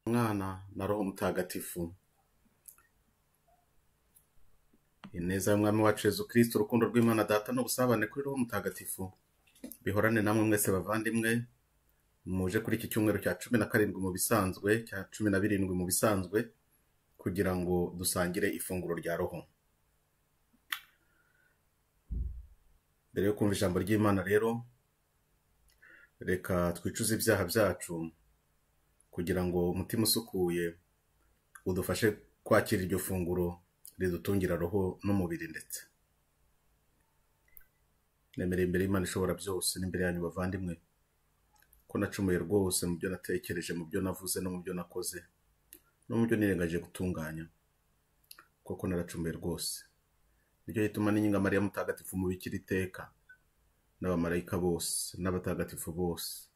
Mwana na Roho Mutagatifu. Ineza y'Umwami wacu Yezu Kristo, urukundo rw'Imana Data n'ubusabane kuri Roho Mutagatifu bihorane namwe mwese bavandimwe, muje kuri iki cyumweru cya cumi na karindwi mu bisanzwe, cya cumi na birindwi mu bisanzwe, kugira ngo dusangire ifunguro rya Roho. Mbere yo kumva ijambo ry'Imana rero, reka twicuze ibyaha byacu kugira ngo umutima usukuye udufashe kwakira iryo funguro ridutungira roho n'umubiri ndetse nemereye imbere y'Imana ishobora byose n'imbere yanyu bavandimwe ko nacumuye rwose mu byo natekereje mu byo navuze no mu byo nakoze no mu byo nirengagije gutunganya koko naracumuye rwose nicyo gituma n'inkinga Mariya mutagatifu mubikira iteka n'abamarayika bose n'abatagatifu bose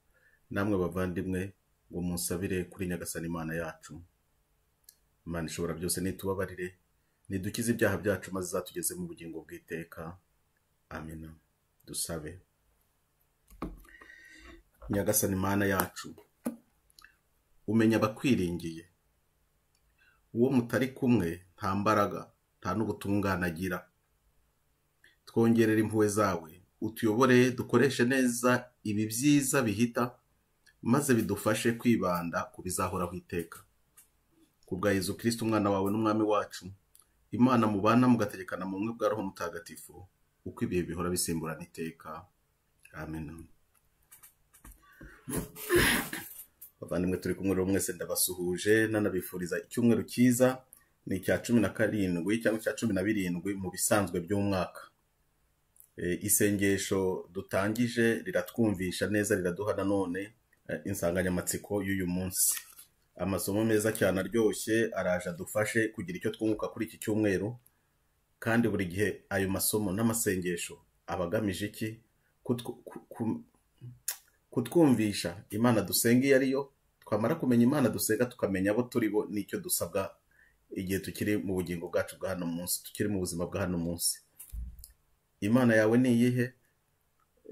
namwe bavandimwe ngo munsabire kuri nyagasani imana yacu imana ishobora byose nitubabarire nidukize ibyaha byacu maze izatugeze mu bugingo bw'iteka amina dusabe nyagasani imana yacu umenya abakwiringiye uwo mutari kumwe nta mbaraga nta n'ubutungane agira twongerera impuhwe zawe utuyobore dukoreshe neza ibi byiza bihita maze bidufashe kwibanda ku bizahoraho iteka ku bwa Yezu kirisiti umwana wawe n'umwami wacu imana mubana mugategekana mu bumwe bwa roho mutagatifu uko ibihe bihora bisimburana iteka amen bavandimwe turi kumwe rero mwese ndabasuhuje nanabifuriza icyumweru cyiza ni icya cumi na karindwi cyangwa icya cumi na birindwi mu bisanzwe by'umwaka Eh, isengesho dutangije riratwumvisha neza riraduha nanone eh, insanganyamatsiko y'uyu munsi amasomo meza cyane aryoshye araje adufashe kugira icyo twunguka kuri iki cyumweru kandi buri gihe ayo masomo n'amasengesho aba agamije iki Kutwu- ku- ku- kutwumvisha imana dusenga iyo ari yo twamara kumenya imana dusenga tukamenya abo turi bo n'icyo dusabwa igihe tukiri mu bugingo bwacu bwa hano munsi tukiri mu buzima bwa hano munsi imana yawe ni iyihe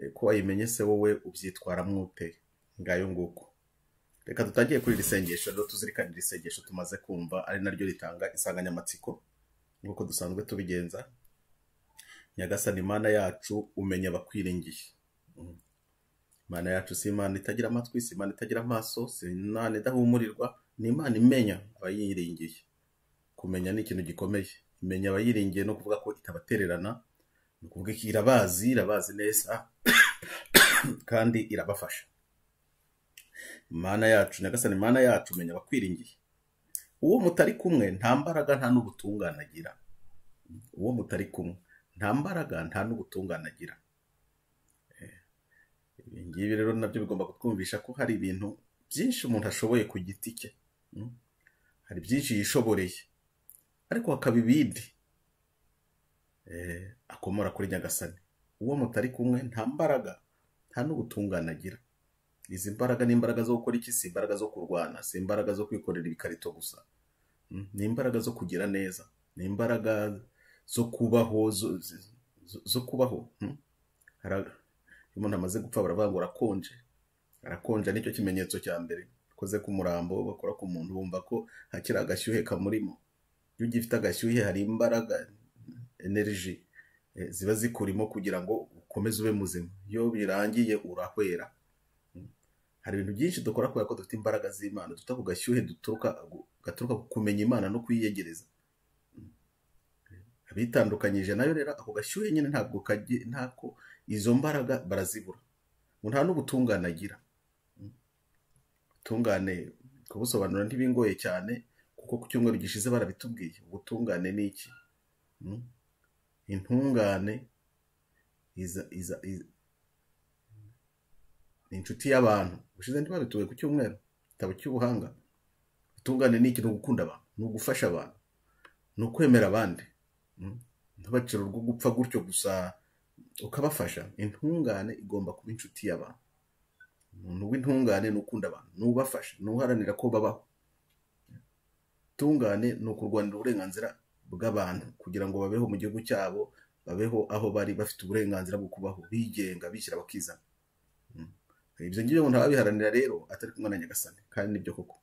E, ko wayimenye se wowe ubyitwaramo ute ngayo nguko reka dutangiye kuri iri sengesho rero tuzirikane iri sengesho tumaze kumva ari naryo ritanga insanganyamatsiko nk'uko dusanzwe tubigenza nyagasani imana yacu umenya abakwiringiye Mm. imana yacu si imana itagira amatwi si imana itagira amaso si imana idahumurirwa ni imana imenya abayiringiye kumenya ni ikintu gikomeye imenya abayiringiye no kuvuga ko itabatererana ni ukuvuga ko irabazi irabazi neza kandi irabafasha imana yacu nyagasani imana yacu umenya abakwiringiye uwo mutari kumwe nta mbaraga nta n'ubutungane agira uwo mutari kumwe nta mbaraga nta n'ubutungane agira ibi ngibi rero nabyo bigomba kutwumvisha ko hari ibintu byinshi umuntu ashoboye ku giti cye Mm. hari byinshi yishoboreye ariko hakaba ibindi eh, akomora kuri nyagasani uwo mutari kumwe nta mbaraga nta n'ubutungane agira izi mbaraga ni imbaraga zo gukora iki si imbaraga zo kurwana si imbaraga zo kwikorera ibikarito gusa Mm, ni imbaraga zo kugira neza ni imbaraga zo kubaho zo, zo, zo zo kubaho mm. Hara- iyo umuntu amaze gupfa baravuga ngo arakonje arakonja nicyo kimenyetso cya mbere ukoze ku murambo bakora ku muntu bumva ko hakiri agashyuhe kamurimo iyo ugifite agashyuhe hari imbaraga energy eh, ziba zikurimo kugira ngo ukomeze ube muzima iyo birangiye urahwera Mm. hari ibintu byinshi dukora kubera ko dufite imbaraga z'imana dufite ako gashyuhe duturuka gaturuka ku kumenya imana no kuyiyegereza abitandukanyije nayo rero ako gashyuhe nyine ntabwo kagira ntako izo mbaraga barazibura ngo nta n'ubutungane agira ubutungane kubusobanura ntibingoye cyane kuko ku cyumweru gishize barabitubwiye ubutungane ni iki Mm? intungane iza- iza- iza- ni inshuti y'abantu ubushize ntibabituye ku cyumweru igitabo cy'ubuhanga ubutungane ni iki ni ugukunda abantu ni ugufasha abantu ni ukwemera abandi Mm? ntubacire urwo gupfa gutyo gusa ukabafasha intungane igomba kuba inshuti y'abantu umuntu w'intungane ni ukunda abantu ni ubafasha ni uharanira ko babaho tungane ni ukurwanira uburenganzira bw'abantu kugira ngo babeho mu gihugu cyabo babeho aho bari bafite uburenganzira bwo kubaho bigenga bishyira bakizana Mm. ibyo ngibyo umuntu ababiharanira rero atari kumwe na nyagasani kandi nibyo koko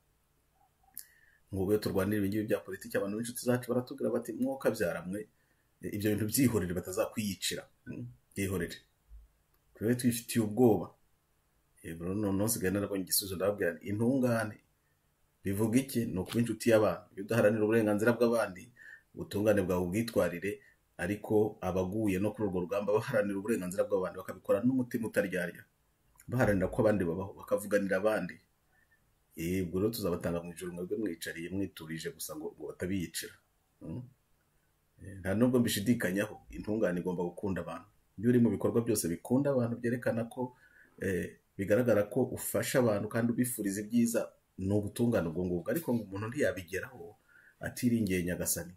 ngo ubwo turwanira ibingibi bya politiki abantu b'inshuti zacu baratubwira bati mwuka byaramwe ibyo bintu byihorere batazakwiyicira byihorere tube twifitiye ubwoba noneho nsigaye narabonye igisubizo ndababwira nti intungane bivuga iki ni ukuba inshuti y'abantu iyo udaharanira uburenganzira bw'abandi ubutungane bwawe ubwitwarire ariko abaguye no kuri urwo rugamba baharanira uburenganzira bw'abandi bakabikora n'umutima utaryarya baharanira ko abandi babaho bakavuganira abandi ubwo rero tuzabatanga mu ijoro mwebwe mwicariye mwiturije gusa ngo batabiyicira nta nubwo mbishidikanyaho intungane igomba gukunda abantu iyo uri mu bikorwa byose bikunda abantu byerekana ko bigaragara ko ufasha abantu kandi ubifuriza ibyiza ni ubutungane ubwo ngubwo ariko ngo umuntu ntiyabigeraho atiringiye nyagasani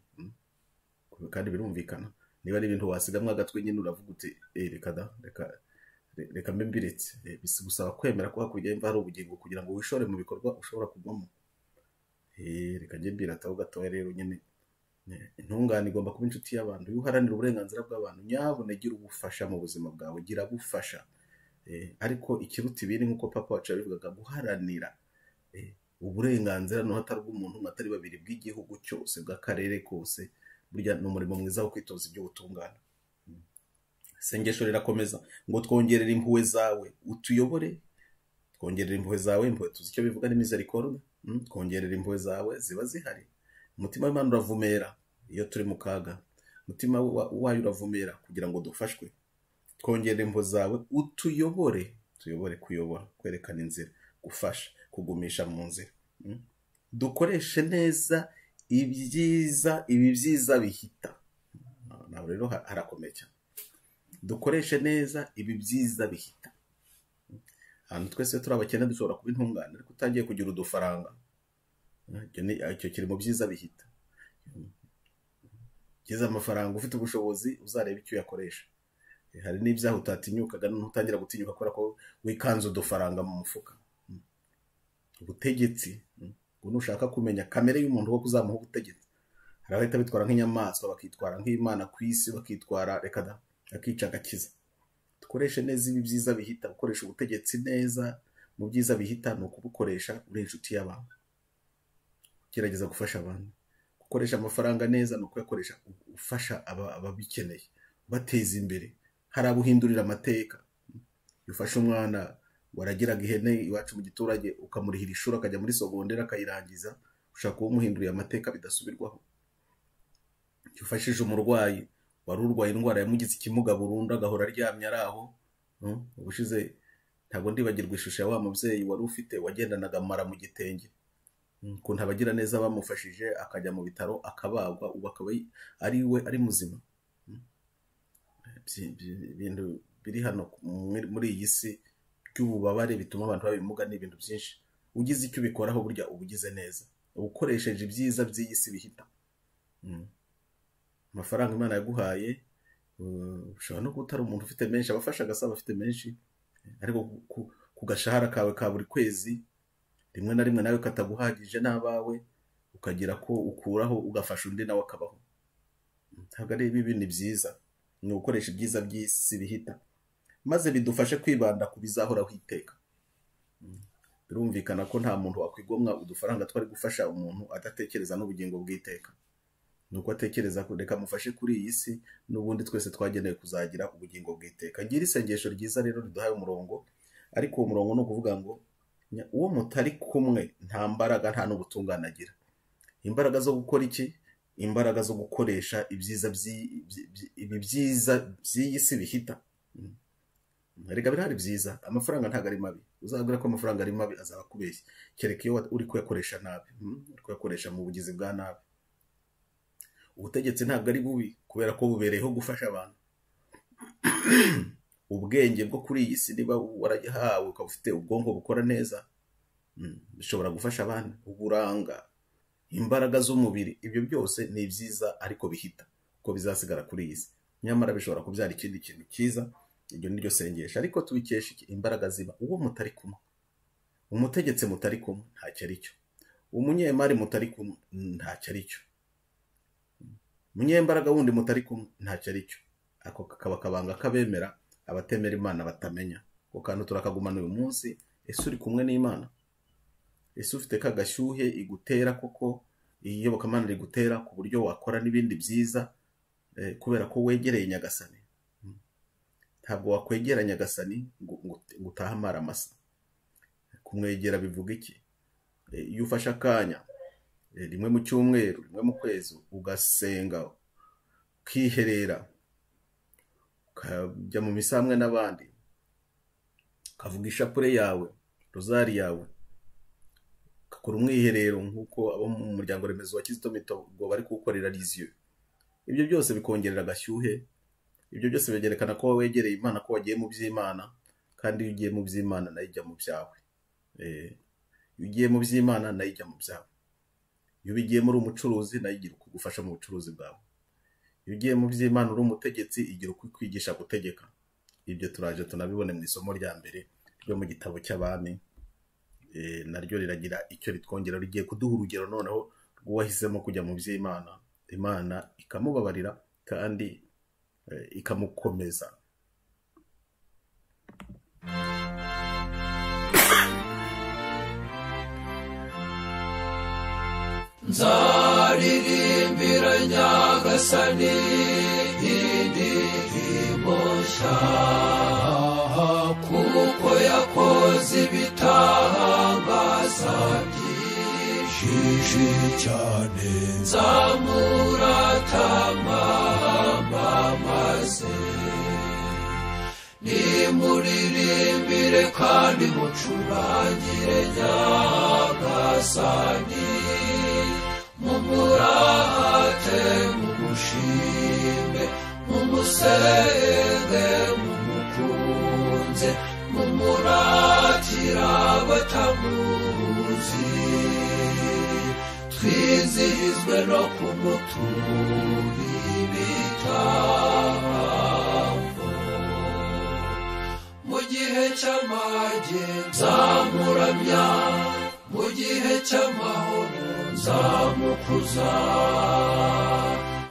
kandi birumvikana niba ari ibintu wasigamwa agatwe nyine uravuga uti reka da reka reka mbe mbiretse bisaba kwemera ko hakurya y'imva hari ubugingo kugira ngo wishore mu bikorwa ushobora kugwamo reka njye mbirataho gatoya rero nyine intungane igomba kuba inshuti y'abantu iyo uharanira uburenganzira bw'abantu nyabuna gira ubufasha mu buzima bwawe gira abufasha ariko ikiruta ibindi nk'uko papa wacu yabivugaga guharanira uburenganzira no hatari bw'umuntu atari babiri bw'igihugu cyose bw'akarere kose burya ni umurimo mwiza wo kwitoza iby'ubutungane isengesho rirakomeza ngo twongerere impuhwe zawe utuyobore twongerera impuhwe zawe impuhwe tuzi icyo bivuga ni mizerikoroda twongerera impuhwe zawe ziba zihari umutima w'imana uravumera iyo turi mu kaga umutima wayo uravumera kugira ngo dufashwe twongerera impuhwe zawe utuyobore tuyobore kuyobora kwerekana inzira gufasha kugumisha mu nzira dukoreshe neza ibyiza ibi byiza bihita ntabwo rero harakomeye cyane dukoreshe neza ibi byiza bihita ahantu twese turi abakene dushobora kuba intungane ariko utangiye kugira udufaranga icyo kiri mu byiza bihita ugeze amafaranga ufite ubushobozi uzareba icyo uyakoresha hari n'ibyaha utatinyukaga noneho utangira gutinyuka kubera ko wikanze udufaranga mu mufuka ubutegetsi ngo nushaka kumenya kamere y'umuntu wo kuzamuha ubutegetsi hari abahita bitwara nk'inyamaswa bakitwara nk'imana ku isi bakitwara reka da akica agakiza dukoreshe neza ibi byiza bihita gukoresha ubutegetsi neza mu byiza bihita ni ukubukoresha uri inshuti y'abantu gerageza gufasha abantu gukoresha amafaranga neza ni ukuyakoresha ufasha ababikeneye ubateza imbere hari abuhindurira amateka iyo ufashe umwana waragiraga ihene iwacu mu giturage ukamurihira ishuri akajya muri sogondera akayirangiza ushaka kuba umuhinduriye amateka bidasubirwaho iyo ufashije umurwayi wari urwaye indwara yamugize ikimuga burundu agahora aryamye ari aho ubushize ntabwo ndibagirwa ishusho ya wa mubyeyi wari ufite wagendanaga amara mu gitenge ukuntu abagira neza bamufashije akajya mu bitaro akabagwa ubu akaba ari we ari muzima ibintu biri hano muri iyi si by'ububabare bituma abantu babimuga ni ibintu byinshi ugize icyo ubikoraho burya uba ugize neza ukoresheje ibyiza by'iyi si bihita amafaranga imana yaguhaye ushobora no kuba utari umuntu ufite menshi abafasha agasaba afite menshi ariko ku gashahara kawe ka buri kwezi rimwe na rimwe nawe kataguhagije n'abawe ukagira ko ukuraho ugafasha undi nawe akabaho ntabwo ari ibi ni byiza ni ugukoresha ibyiza by'isi bihita maze bidufashe kwibanda ku bizahoraho iteka birumvikana ko nta muntu wakwigomwa udufaranga twari gufasha umuntu adatekereza n'ubugingo bw'iteka ni uko atekereza reka mufashe kuri iyi si n'ubundi twese twagenewe kuzagira ubugingo bw'iteka gira isengesho ryiza rero riduhaye umurongo ariko uwo murongo ni ukuvuga ngo uwo mutari kumwe nta mbaraga nta n'ubutungane agira imbaraga zo gukora iki imbaraga zo gukoresha ibyiza ibi byiza by'iyi si bihita reka birahari byiza amafaranga ntabwo ari mabi uzabwira ko amafaranga ari mabi azaba akubeshya kereka iyo uri kuyakoresha nabi uri kuyakoresha mu bugizi bwa nabi ubutegetsi ntabwo ari bubi kubera ko bubereyeho gufasha abantu ubwenge bwo kuri iyi si niba warahawe ukaba ufite ubwonko bukora neza bishobora gufasha abandi uburanga imbaraga z'umubiri ibyo byose ni byiza ariko bihita kuko bizasigara kuri iyi si nyamara bishobora kubyara ikindi kintu cyiza iryo ni ryo sengesho ariko tubikesha imbaraga ziba uwo mutari kumwe umutegetsi mutari kumwe ntacyo ari cyo umunyemari mutari kumwe ntacyo ari cyo umunyembaraga wundi mutari kumwe ntacyo ari cyo ako kakaba akabanga k'abemera abatemera imana batamenya ako kantu turakagumana uyu munsi ese uri kumwe n'imana ese ufite ka gashyuhe igutera koko iyobokamana riri gutera ku buryo wakora n'ibindi byiza kubera ko wegereye nyagasani ntabwo wakwegera nyagasani ngo utahe amara amasa kumwegera bivuga iki iyo ufashe akanya rimwe mu cyumweru rimwe mu kwezi ugasenga ukiherera ukajya mu misambwe n'abandi ukavuga ishapure yawe rozari yawe ukakora umwiherero nk'uko abo mu muryango remezo wa kizito mitongo bari kuwukorera riziyo ibyo byose bikongerera agashyuhe ibyo byose bigerekana ko wegereye imana ko wagiye mu by'imana kandi iyo ugiye mu by'imana nayo ijya mu byawe iyo ugiye mu by'imana nayo ijya mu byawe iyo ubigiyemo uri umucuruzi nayo igira ukugufasha mu bucuruzi bwawe iyo ugiye mu by'imana uri umutegetsi igira ukwigisha gutegeka ibyo turaje tunabibone mu isomo rya mbere ryo mu gitabo cy'abami naryo riragira icyo ritwongera rigiye kuduha urugero noneho rw'uwahisemo kujya mu by'imana imana ikamubabarira kandi ikamukomeza nzaririmbira nyagasani indirimbo nshya kuko yakoze ibitangaza byinshi cyane nzamuratama maze nimuririmbire kandi mucurangire nyagasani mumurate mumushime mumusenge mumukunze mumuratira batamuzi twizihizwe no kumutura ibitambo mu gihe cy'amage nzamuramya mu gihe cy'amahoro nzamukuza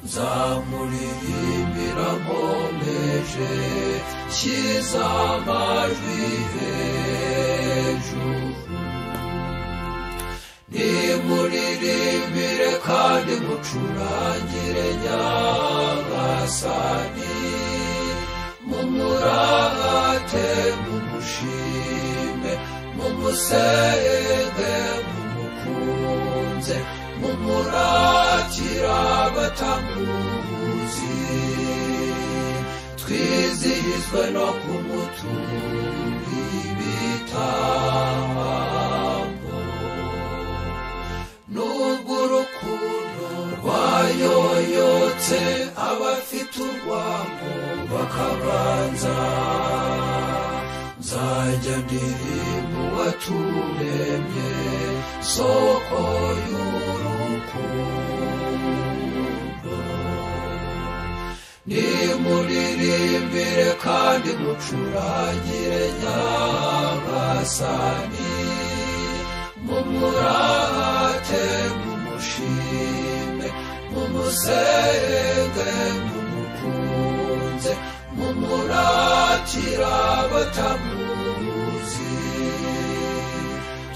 nzamuririmbira nkomeje nshyize amajwi hejuru nimuririmbire kandi mucurangire nyagasani mumurate mumushime mumusenge mumukunze mumuratira batamuzi twizihizwe no kumutura ibitambo nubwo urukundo rwayoyotse abafite urwango bakabanza nzajya ndirimba uwaturemye soko y'urukundo nimuririmbire kandi mucurangire nyagasani mumurate mumushime mumusenge mumukunze mumuratira batamuzi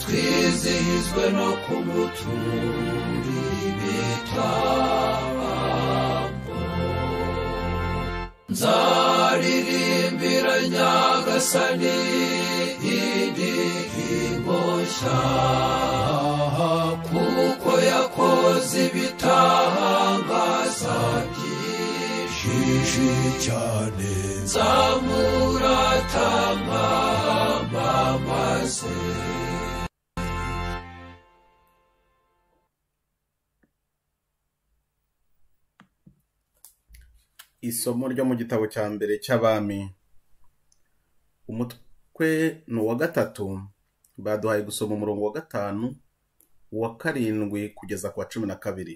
twizihizwe no kumutura ibitambo nzaririmbira nyagasani indirimbo nshya kuko yakoze ibitangaza byinshi cyane nzamuratama maze isomo ryo mu gitabo cya mbere cy'abami umutwe ni uwa gatatu baduhaye gusoma umurongo wa gatanu uwa karindwi kugeza ku wa cumi na kabiri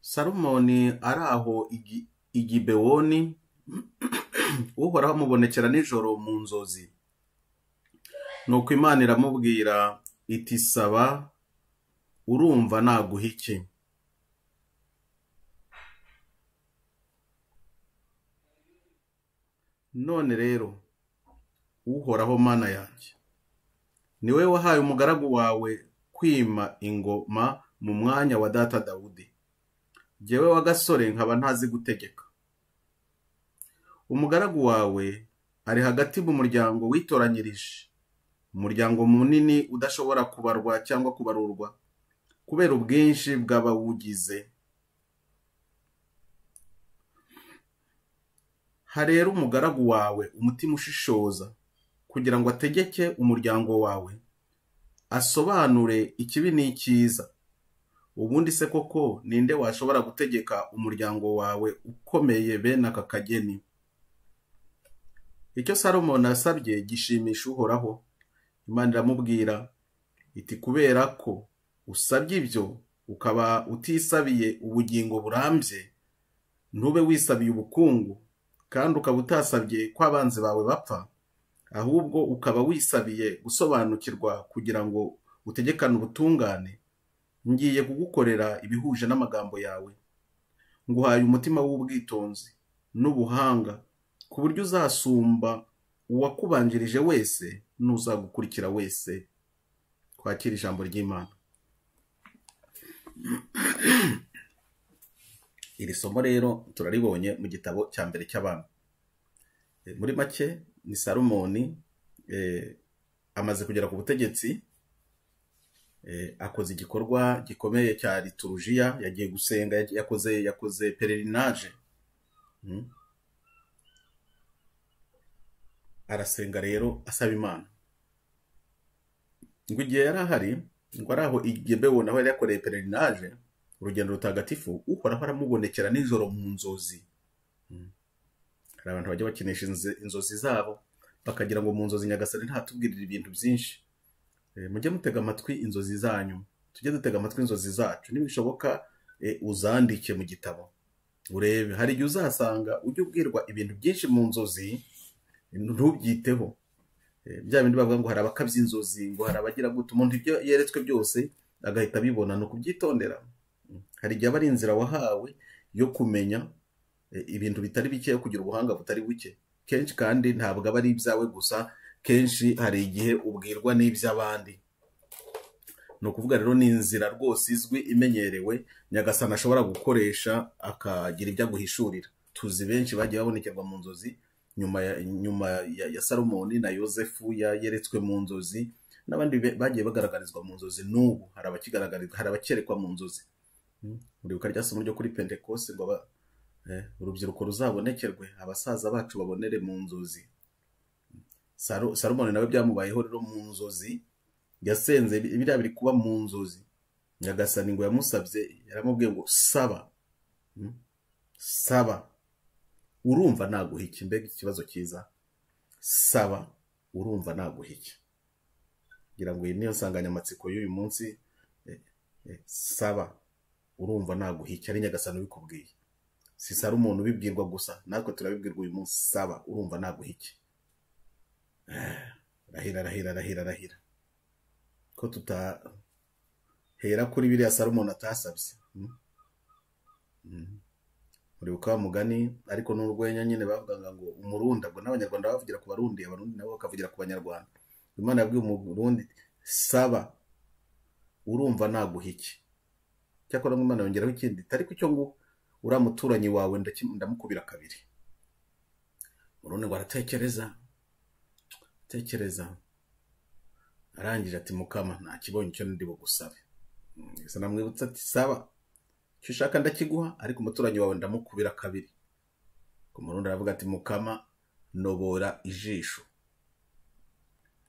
salomoni ari aho igibewoni uhoraho amubonekera nijoro mu nzozi nuko imana iramubwira iti saba urumva naguha iki none rero uhoraho mana yanjye ni we wahaye umugaragu wawe kwima ingoma mu mwanya wa data dawudi jyewe wa gasore nkaba ntazi gutegeka umugaragu wawe ari hagati mu muryango witoranyirije umuryango munini udashobora kubarwa cyangwa kubarurwa kubera ubwinshi bw'abawugize harera umugaragu wawe umutima ushishoza kugira ngo ategeke umuryango wawe asobanure ikibi n'icyiza ubundi se koko ninde washobora gutegeka umuryango wawe ukomeye bene aka kageni icyo salomoni yasabye gishimisha uhoraho imana iramubwira iti kubera ko usabye ibyo ukaba utisabiye ubugingo burambye ntube wisabiye ubukungu kandi ukaba utasabye ko abanzi bawe bapfa ahubwo ukaba wisabiye gusobanukirwa kugira ngo utegekane ubutungane ngiye kugukorera ibihuje n'amagambo yawe nguhaye umutima w'ubwitonzi n'ubuhanga ku buryo uzasumba uwakubanjirije wese n'uzagukurikira wese twakira ijambo ry'imana iri somo rero turaribonye mu gitabo cya mbere cy'abantu Eh, muri make ni salomoni eh, amaze kugera ku butegetsi eh, akoze igikorwa gikomeye cya liturujiya yagiye gusenga yagiye- yakoze yakoze pererinaje Mm. arasenga rero asaba imana ngo igihe yari ahari ngo ari aho igebewo naho yari yakoreye pererinaje urugendo rutagatifu uhoraho aramubonekera nijoro mu nzozi Mm. hari abantu bajya bakinisha inze- inzozi zabo bakagira ngo mu nzozi nyagasani ntatubwirire ibintu byinshi Eh, mujye mutega amatwi inzozi zanyu tujye dutega amatwi inzozi zacu nibishoboka eh, uzandike mu gitabo urebe hari igihe uzasanga ujya ubwirwa ibintu byinshi mu nzozi ntubyiteho Eh, bya bindi bavuga ngo hari abakabya inzozi ngo hari abagira gute umuntu ibyo yeretswe byose agahita abibona ni ukubyitondera Mm. hari igihe aba ari inzira wahawe yo kumenya eh, ibintu bitari bike kugira ubuhanga butari buke kenshi kandi ntabwo aba ari ibyawe gusa kenshi hari igihe ubwirwa n'iby'abandi ni ukuvuga rero ni inzira rwose izwi imenyerewe nyagasani ashobora gukoresha akagira ibyo aguhishurira tuzi benshi bagiye babonekerwa mu nzozi nyuma ya, nyuma ya, ya salomoni na yosefu ya- yeretswe mu nzozi n'abandi be- bagiye bagaragarizwa mu nzozi n'ubu hari abakigaragarizwa hari abakerekwa mu nzozi Mm. uribuka rya somo ryo kuri pentekosi ngo aba- Eh, urubyiruko ruzabonekerwe abasaza bacu babonere mu nzozi Salo- salomoni nawe byamubayeho rero mu nzozi yasenze bi- biriya biri kuba mu nzozi nyagasani ngo yamusabye yaramubwiye ngo saba Mm. saba urumva naguha iki mbega ikibazo cyiza saba urumva naguha iki ngira ngo iyi niyo nsanganyamatsiko y'uyu munsi Eh, eh, saba urumva naguha iki ari nyagasani ubikubwiye si sari umuntu ubibwirwa gusa natwe turabibwirwa uyu munsi saba urumva naguha iki Eh, rahira rahira rahira rahira ko tutahera kuri biriya sari umuntu atasabye Mm. Mm. uribuka wa mugani ariko n'urwenya nyine bavugaga ngo umurunda ngo n'abanyarwanda bavugira ku barundi abarundi nabo bakavugira ku banyarwanda imana yabwiye umurundi saba urumva naguha iki cyakora ngo imana yongeraho ikindi tariko icyo ngo uriya muturanyi wawe ndaki- ndamukubira kabiri murundi ngo aratekereza tekereza arangije ati mukama nta kibonye icyo ndi bugusabe Mm, gusa namwibutsa ati saba icyo ushaka ndakiguha ariko umuturanyi wawe ndamukubira kabiri ku murundi aravuga ati mukama nobora ijisho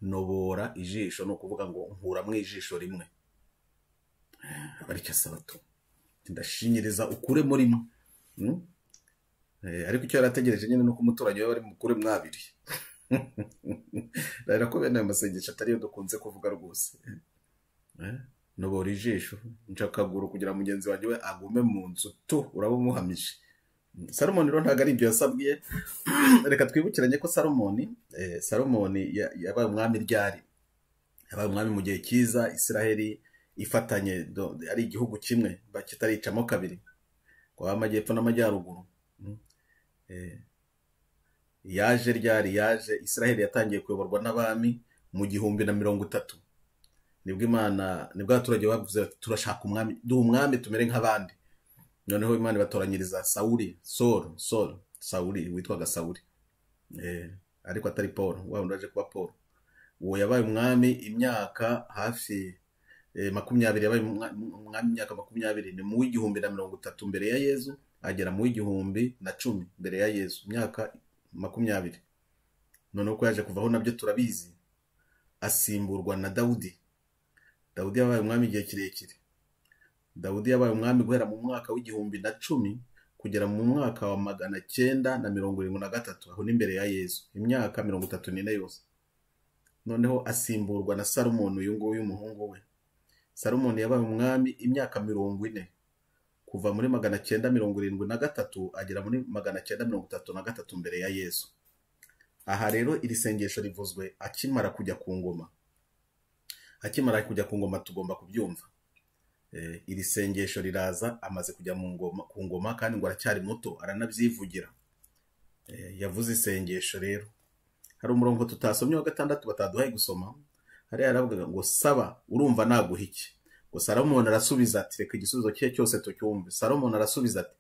nobora ijisho ni ukuvuga ngo nkuramwo ijisho rimwe aba aricyo asaba tu Ati, ndashinyiriza ukure murimo Mm? Eh, ariko icyo yari ategereje nyine ni uko umuturanyi we bari mukure mwabiri rero ko bene ayo masengesho atari yo dukunze kuvuga rwose Eh, nobora ijisho nca akaguru kugira ngo mugenzi wanjye we agume mu nzu tu uraba umuhamije salomoni rero ntabwo ari ibyo yasabwiye reka twibukiranye ko salomoni eh, salomoni ya- yabaye umwami ryari yabaye umwami mu gihe cyiza isiraheli ifatanye do- ari igihugu kimwe ba- kitaricamo kabiri kwaba amajyepfo n'amajyaruguru Mm. Eh, yaje ryari yaje israheli yatangiye kuyoborwa n'abami mu gihumbi na mirongo itatu nibwo imana nibwo abaturage bavuze bati turashaka umwami duha umwami tumere nk'abandi noneho imana ibatoranyiriza sawuri soro soro sawuri witwaga sawuri Eh, ariko atari paul wa wundi waje kuba paul uwo yabaye umwami imyaka hafi eh, makumyabiri yabaye umwa- umwami imyaka makumyabiri ni mu w'igihumbi na mirongo itatu mbere ya yezu agera mu w'igihumbi na cumi mbere ya yezu imyaka makumyabiri noneho ko yaje kuvaho nabyo turabizi asimburwa na dawudi dawudi yabaye umwami igihe kirekire dawudi yabaye umwami guhera mu mwaka w'igihumbi na cumi kugera mu mwaka wa magana cyenda na mirongo irindwi na gatatu aho n'imbere ya yezu imyaka mirongo itatu n'ine yose noneho asimburwa na salomoni uyu nguyu w'umuhungu we salomoni yabaye umwami imyaka mirongo ine kuva muri magana cyenda mirongo irindwi na gatatu agera muri magana cyenda mirongo itatu na gatatu mbere ya yezu aha rero iri sengesho rivuzwe akimara kujya ku ngoma akimara kujya ku ngoma tugomba kubyumva Eh, iri sengesho riraza amaze kujya mu ngoma ku ngoma kandi ngo aracyari muto aranabyivugira Eh, yavuze isengesho rero hari umurongo tutasomye wa gatandatu bataduhaye gusoma hariya yaravugaga ngo saba urumva naguha iki ngo salomoni arasubiza ati reka igisubizo cye cyose tucyumve salomoni arasubiza ati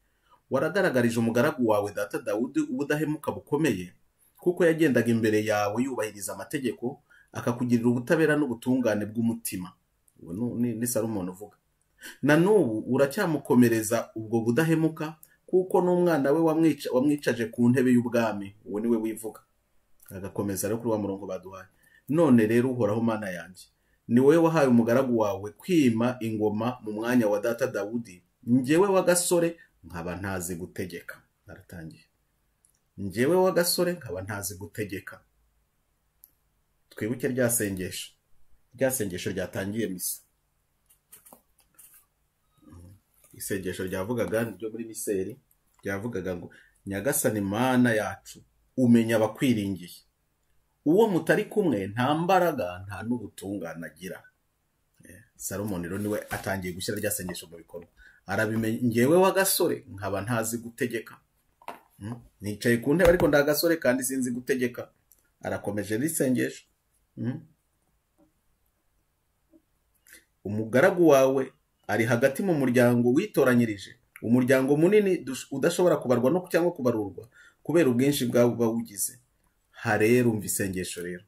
waragaragarije umugaragu wawe data dawudi ubudahemuka bukomeye kuko yagendaga imbere yawe yubahiriza amategeko akakugirira ubutabera n'ubutungane bw'umutima ubu ni- ni- ni salomoni uvuga na n'ubu uracyamukomereza ubwo budahemuka kuko n'umwana we wamwica- wamwicaje ku ntebe y'ubwami uwo ni we wivuga agakomeza rero kuri wa murongo baduhaye none rero uhoraho mana yanjye ni wowe wahaye umugaragu wawe kwima ingoma mu mwanya wa data dawudi njyewe w'agasore nkaba ntazi gutegeka naratangiye njyewe w'agasore nkaba ntazi gutegeka twibuke rya sengesho rya sengesho ryatangiye misa isengesho ryavugaga ryo muri miseri ryavugaga ngo nyagasani mana yacu umenya abakwiringiye uwo mutari kumwe nta mbaraga nta n'ubutungane agira Eh, salomon rero niwe atangiye gushyira rya sengesho mu bikorwa arabimenya ngewe w'agasore nkaba ntazi gutegeka Mm, nicaye ku ntebe ariko ndagasore kandi sinzi gutegeka arakomeje n'isengesho Mm. umugaragu wawe ari hagati mu muryango witoranyirije umuryango munini dush- udashobora kubarwa no cyangwa kubarurwa kubera ubwinshi bwawe buba wugize harera umva isengesho rero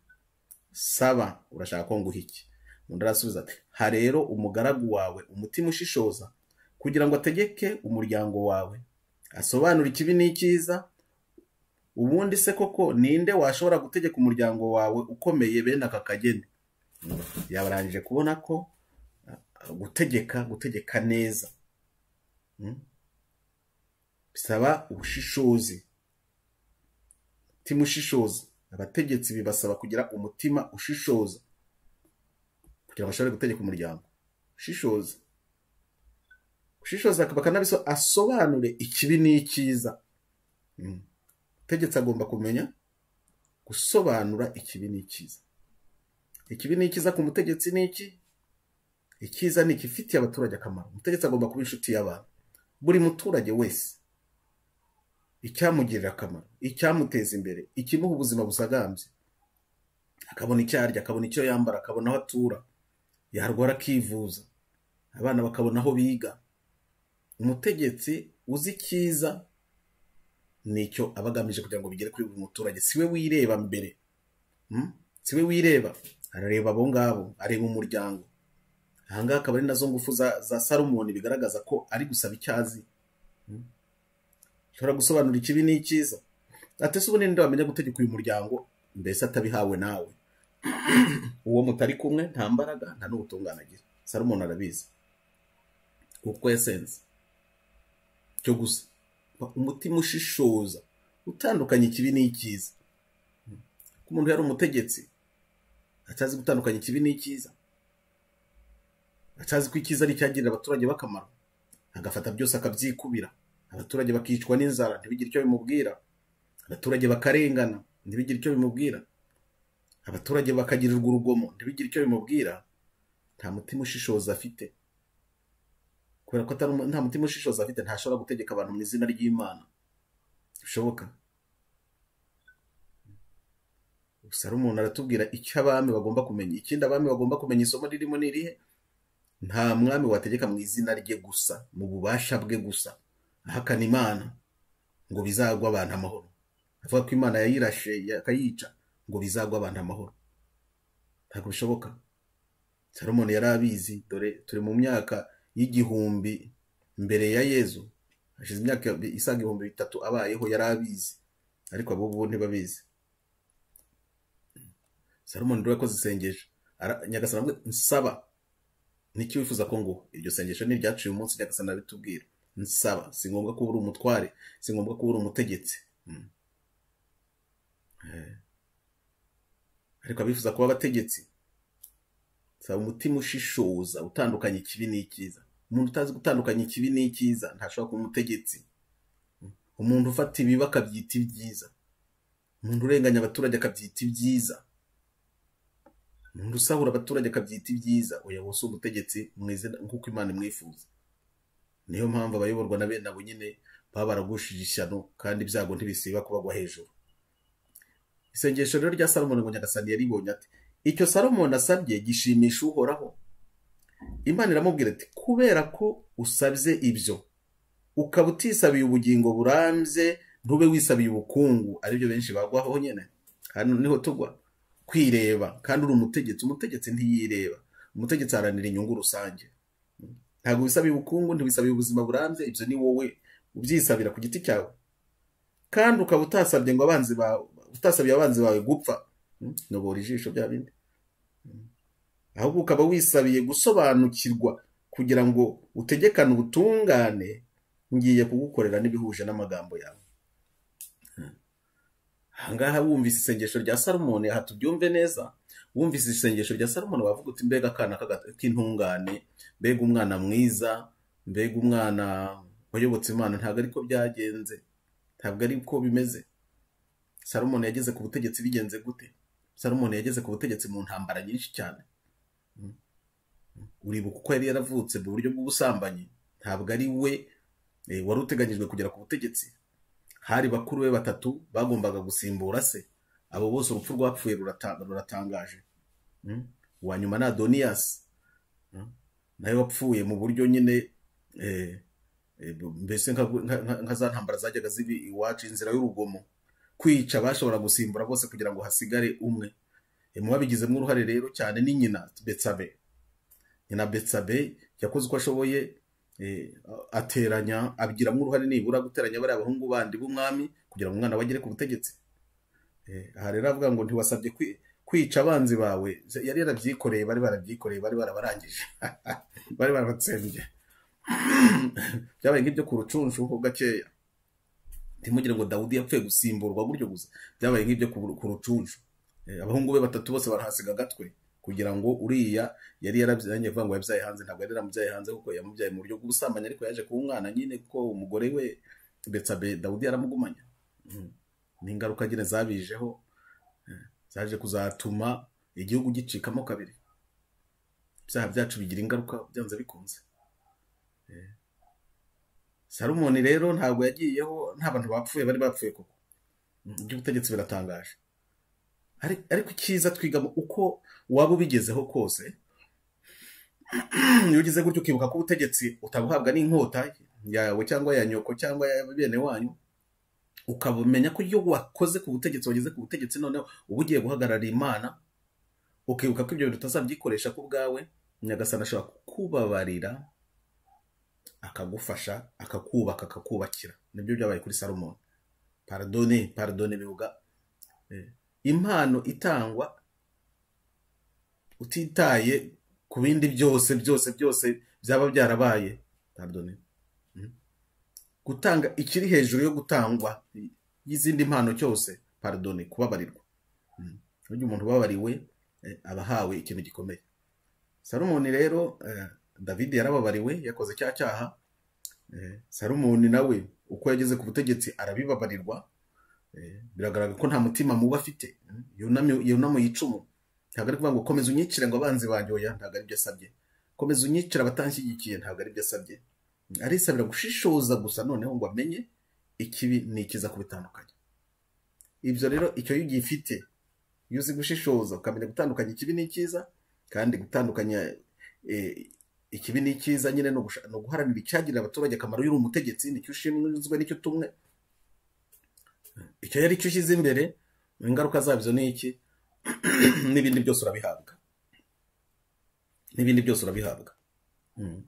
saba urashaka ko nguha iki undi arasubiza ati ha rero umugaragu wawe umutima ushishoza kugira ngo ategeke umuryango wawe asobanure ikibi n'icyiza ubundi se koko ninde washobora gutegeka umuryango wawe ukomeye bene aka kageni yabarangije kubona ko gutegeka gutegeka neza Mm? bisaba ubushishozi umutima ushishoza abategetsi bibasaba kugira umutima ushishoza kugira ngo bashobore gutegeka umuryango ushishoza ushishoza bakanabiso asobanure ikibi n'icyiza Mm. umutegetsi agomba kumenya gusobanura ikibi n'icyiza ikibi n'icyiza ku mutegetsi ni iki icyiza ni ikifitiye abaturage akamaro umutegetsi agomba kuba inshuti y'abantu buri muturage wese icyamugirira akamaro icyamuteza imbere ikimuha ubuzima busagambye akabona icyo arya akabona icyo yambara akabona aho atura yarwara akivuza abana bakabona aho biga umutegetsi uzi icyiza nicyo aba agamije kugira ngo bigere kuri buri muturage si we wireba mbere Mm? si we wireba arareba abo ngabo areba umuryango ahangaha akaba ari nazo ngufu za, za salomoni bigaragaza ko ari gusaba icyazi Mm. ashobora gusobanura ikibi n'icyiza atese ubu ninde wamenya gutegeka uyu muryango mbese atabihawe nawe uwo mutari kumwe nta mbaraga nta n'ubutungane agira salomoni arabizi kuko yasenze cyo gusa Ba- umutima ushishoza utandukanya ikibi n'icyiza Mm. ko umuntu yari umutegetsi atazi gutandukanya ikibi n'icyiza atazi ko icyiza ari icyagirira abaturage bakamaro agafata byose akabyikubira abaturage bakicwa n'inzara ntibigire icyo bimubwira abaturage bakarengana ntibigire icyo bimubwira abaturage bakagirirwa urugomo ntibigire icyo bimubwira nta mutima ushishoza afite kubera ko atari umu- nta mutima ushishoza afite ntashobora gutegeka abantu mu izina ry'imana bishoboka salomoni aratubwira icyo abami bagomba kumenya ikindi abami bagomba kumenya isomo ririmo ni irihe nta mwami wategeka mu izina rye gusa mu bubasha bwe gusa ahakana imana ngo bizagwe abantu amahoro avuga ko imana yayirashe akayica ngo bizagwe abantu amahoro ntabwo bishoboka salomoni yari abizi dore turi mu myaka y'igihumbi mbere ya yezu hashize imyaka isaga ibihumbi bitatu abayeho yari abizi ariko abo bo ntibabizi salomoni rero yakoze isengesho nyagasana avuga nsaba n'icyo wifuza ko nguha iryo sengesho ni iryaciye umunsi nyagasana bitubwira nsaba si ngombwa kuba uri umutware si ngombwa kuba uri umutegetsi Mm. Eh. ariko abifuza kuba abategetsi saba umutima ushishoza utandukanya ikibi n'icyiza umuntu utazi gutandukanya ikibi n'icyiza ntashobora kuba umutegetsi Mm. umuntu ufata ibibi akabyita ibyiza umuntu urenganya abaturage akabyita ibyiza umuntu usahura abaturage akabyita ibyiza oya wose umutegetsi mwize nk'uko imana imwifuza niyo mpamvu abayoborwa na bene abo nyine baba baragushije ishyano kandi ibyago ntibisiba kubagwa hejuru isengesho rero rya salomoni ngo nyagasani yaribonye ati icyo salomoni asabye gishimisha uhoraho imana iramubwira ati kubera ko usabye ibyo ukaba utisabiye ubugingo burambye ntube wisabiye ubukungu aribyo benshi bagwaho nyine hano niho tugwa kwireba kandi uri umutegetsi umutegetsi ntiyireba umutegetsi aharanira inyungu rusange ntabwo wisabira ubukungu ntiwisabira ubuzima burambye ibyo ni wowe ubyisabira ku giti cyawe kandi ukaba utasabye ngo abanzi bawe utasabiye abanzi bawe gupfa Mm, nobora ijisho bya bindi Mm. ahubwo ukaba wisabiye gusobanukirwa kugira ngo utegekane ubutungane ngiye kugukorera n'ibihuje n'amagambo yawe ahangaha wumvise isengesho rya salomoni aha tubyumve neza wumvise isengesho rya salomoni wavuga uti mbega akana k'aga- k'intungane mbega umwana mwiza mbega umwana wayobotse imana ntabwo ariko byagenze ntabwo ariko bimeze salomoni yageze ku butegetsi bigenze gute salomoni yageze ku butegetsi mu ntambara nyinshi cyane Mm. uribuka uko yari yaravutse mu buryo bw'ubusambanyi ntabwo ari we eh, wari uteganyijwe kugera ku butegetsi hari bakuru be batatu bagombaga gusimbura se abo bose urupfu rwapfuye rurata- ruratangaje Mm. uwa nyuma ni adoniyasi Mm. nawe wapfuye mu buryo nyine eh, eh, mbese nka nka- nka za ntambara zajyaga ziba iwacu inzira y'urugomo kwica bashobora gusimbura bose kugira ngo hasigare umwe Eh, mu babigizemo uruhare rero cyane ni nyina betsabe nyina betsabe yakoze uko ashoboye eh, ateranya abigiramo uruhare nibura guteranya bariya bahungu bandi b'umwami kugira ngo umwana we agere ku butegetsi Eh, aha rero avuga ngo ntiwasabye kwi- kwica abanzi bawe yari yarabyikoreye bari barabyikoreye bari barabarangije bari barabatsembye byabaye nk'ibyo ku rucunshu ho gakeya ntimugire ngo dawudi yapfuye gusimburwa gutyo gusa byabaye nk'ibyo ku ku rucunshu Eh, abahungu be batatu bose barahasiga agatwe kugira ngo uriya yari yarabyanye avuga ngo yabyaye hanze ntabwo yari yaramubyaye hanze kuko yamubyaye mu buryo bw'ubusambanyi ariko yaje kuba umwana nyine kuko umugore we betsabe dawudi yaramugumanye Mm. ni ingaruka nyine zabijeho eh, zaje kuzatuma igihugu gicikamo kabiri ibyaha byacu bigira ingaruka byanze bikunze Eh, salomoni rero ntabwo yagiyeho nta bantu bapfuye bari bapfuye koko Mm, iby'ubutegetsi biratangaje Ari- ariko icyiza twigamo uko waba ubigezeho kose iyo ugize gutyo ukibuka ko ubutegetsi utabuhabwa n'inkota yawe cyangwa ya nyoko cyangwa ya bene wanyu ukabumenya ko iyo wakoze ku butegetsi wageze ku butegetsi noneho uba ugiye guhagarara imana ukibuka ko ibyo bintu utazabyikoresha ku bwawe nyagasani ashobora kukubabarira akagufasha akakubaka akakubakira nibyo byabaye kuri salomoni paradone paradone bivuga eh, impano itangwa utitaye ku bindi byose byose byose byaba byarabaye paradone gutanga ikiri hejuru yo gutangwa y'izindi mpano cyose paradone kubabarirwa Mm. burya umuntu ubabariwe eh, aba ahawe ikintu gikomeye salomoni rero eh, david yarababariwe yakoze cya cyaha eh, salomoni nawe uko yageze ku butegetsi arabibabarirwa eh, biragaragara ko nta mutima mubi afite Mm. yunamye- yunamo yicumu ntabwo ari kuvuga ngo komeza unyicire ngo abanzi banjye oya ntabwo ari byo asabye komeza unyicire abatanshyigikiye ntabwo ari byo asabye arisabira gushishoza gusa noneho ngo amenye ikibi n'ikiza kubitandukanya ibyo rero icyo iyo ugifite iyo uzi gushishoza ukamenya gutandukanya ikibi n'icyiza kandi gutandukanya eh, ikibi n'icyiza nyine ni ugusha- ni uguharanira icyagirira abaturage akamaro yuri umutegetsi nicyo ushinzwe nicyo utumwe icyo yari cyo ushyize imbere ingaruka zabyo ni iki n'ibindi byose urabihabwa n'ibindi byose urabihabwa Mm.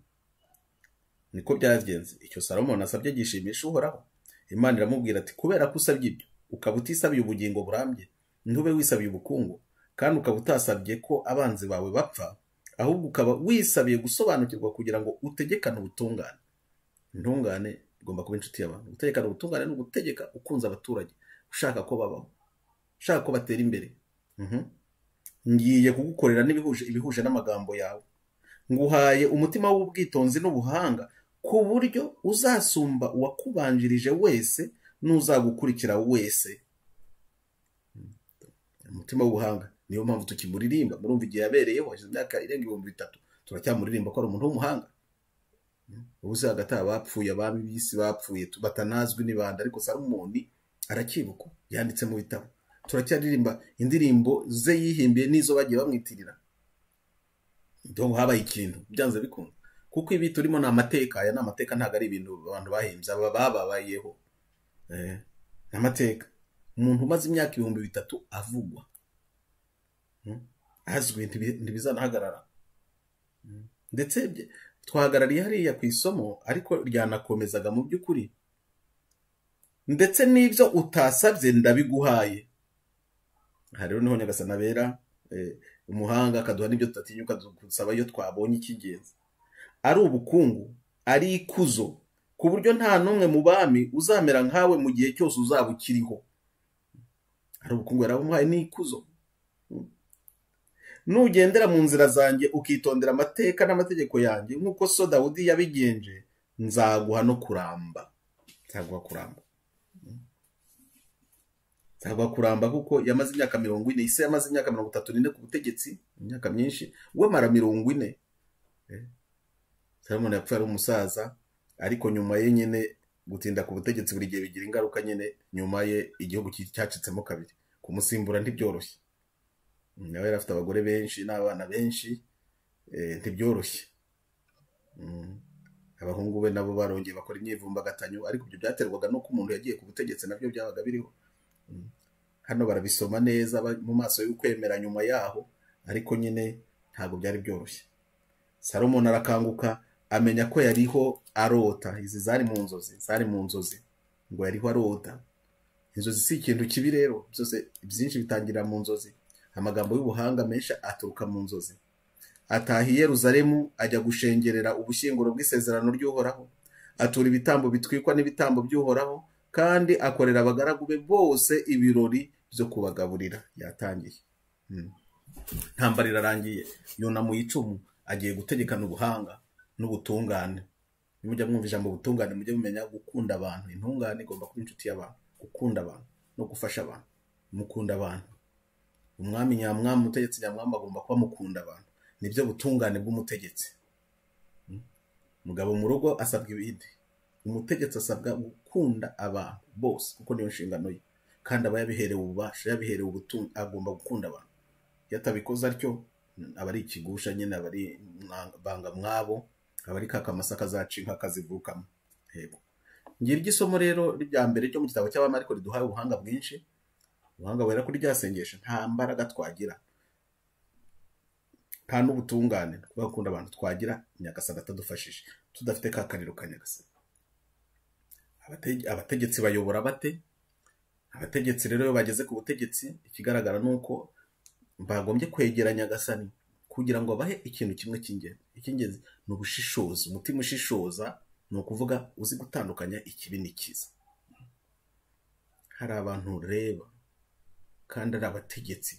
niko byagenze icyo salomo nasabye gishimisha uhoraho imana iramubwira ati kubera ko usabye ibyo ukaba utisabiye ubugingo burambye ntube wisabiye ubukungu kandi ukaba utasabye ko abanzi bawe bapfa ahubwo ukaba wisabiye gusobanukirwa kugira ngo utegekane ubutungane intungane igomba kuba inshuti y'abantu gutegekana ubutungane ni ugutegeka ukunze abaturage ushaka ko babaho ushaka ko batera imbere Mhm. ngiye kugukorera n'ibihuje ibihuje n'amagambo yawe nguhaye umutima w'ubwitonzi n'ubuhanga ku buryo uzasumba uwakubanjirije wese n'uzagukurikira wese umutima w'ubuhanga niyo mpamvu tukimuririmba murumva igihe yabereyeho hashize imyaka irenga ibihumbi bitatu turacyamuririmba ko ari umuntu w'umuhanga ubu se hagati aha abapfuye abami b'isi bapfuye tu- batanazwi ni bande ariko salomoni aracyibukwa yanditse mu bitabo turacyaririmba indirimbo ze yihimbiye n'izo bagiye bamwitirira ndongo habaye ikintu byanze bikunda kuko ibi turimo ni amateka aya ni amateka ntabwo ari ibintu abantu bahimbye aba bababayeho Eh, ni amateka umuntu umaze imyaka ibihumbi bitatu avugwa Mm. azwi ntibi- ntibizanahagarara Mm. ndetse bye- twahagarariye hariya ku isomo ariko ryanakomezaga mu by'ukuri ndetse n'ibyo utasabye ndabiguhaye aha rero niho nyagasana abera eh, umuhanga akaduha n'ibyo tutatinyuka gusaba iyo twabonye icy'ingenzi ari ubukungu ari ikuzo ku buryo nta n'umwe mu bami uzamera nkawe mu gihe cyose uzaba ukiriho ari ubukungu yarabumuhaye n'ikuzo nugendera mu nzira zanjye ukitondera amateka n'amategeko yanjye nk'uko so dawudi yabigenje nzaguha no kuramba nzaguha kuramba nzaguha kuramba kuko yamaze imyaka mirongo ine isi yamaze imyaka mirongo itatu n'ine ku butegetsi imyaka myinshi we amara mirongo ine Eh, salomoni yapfuye ari umusaza ariko nyuma ye nyine gutinda ku butegetsi buri gihe bigira ingaruka nyine nyuma ye igihugu ki- cyacitsemo kabiri kumusimbura ntibyoroshye nawe yari afite abagore benshi n'abana benshi eh, ntibyoroshye Mm. abahungu be nabo barongeye bakora imyivumbagatanyo ariko ibyo byaterwaga n'uko umuntu yagiye ku butegetsi nabyo byabaga biriho Mm. hano barabisoma neza ba- mu maso y'ukwemera nyuma yaho ariko nyine ntabwo byari byoroshye salomoni arakanguka amenya ko yariho arota izi zari mu nzozi zari mu nzozi ngo yariho arota inzozi si ikintu kibi rero byose byinshi bitangirira mu nzozi amagambo y'ubuhanga menshi aturuka mu nzozi ataha i yeruzalemu ajya gushengerera ubushyinguro bw'isezerano ry'uhoraho atura ibitambo bitwikwa n'ibitambo by'uhoraho kandi akorera abagaragu be bose ibirori byo kubagaburira yatangiye Mm. intambara irarangiye yunama icumu agiye gutegekana ubuhanga n'ubutungane nimujya mwumva ijambo ubutungane mujye mumenya gukunda abantu intungane igomba kuba inshuti y'abantu gukunda abantu no gufasha abantu mukunda abantu umwami nyamwami umutegetsi nyamwami agomba kuba mukunda abantu nibyo butungane bw'umutegetsi umugabo mu rugo asabwa ibindi umutegetsi asabwa gukunda abantu bose kuko niyo nshingano ye kandi aba yabiherewe ububasha yabiherewe ubutunga agomba gukunda abantu iyo atabikoze atyo aba ari ikigusha nyine aba ari mwanga- bangamwabo aba ari ka kamasa kazaca inka kazivukamo yego ngiri isomo rero rya mbere ryo mu gitabo cy'abami ariko riduhaye ubuhanga bwinshi ubuhanga buhera kuri rya sengesho nta mbaraga twagira nta n'ubutungane twakunda abantu twagira nyagasana atadufashije tudafite ka kariro ka nyagasana Abate- abategetsi bayobora bate abategetsi rero iyo bageze ku butegetsi ikigaragara ni uko bagombye kwegera nyagasani kugira ngo bahe ikintu kimwe cy'ingenzi icy'ingenzi ni ubushishozi umutima ushishoza ni ukuvuga uzi gutandukanya ikibi n'ikiza hari abantu ureba kandi ari abategetsi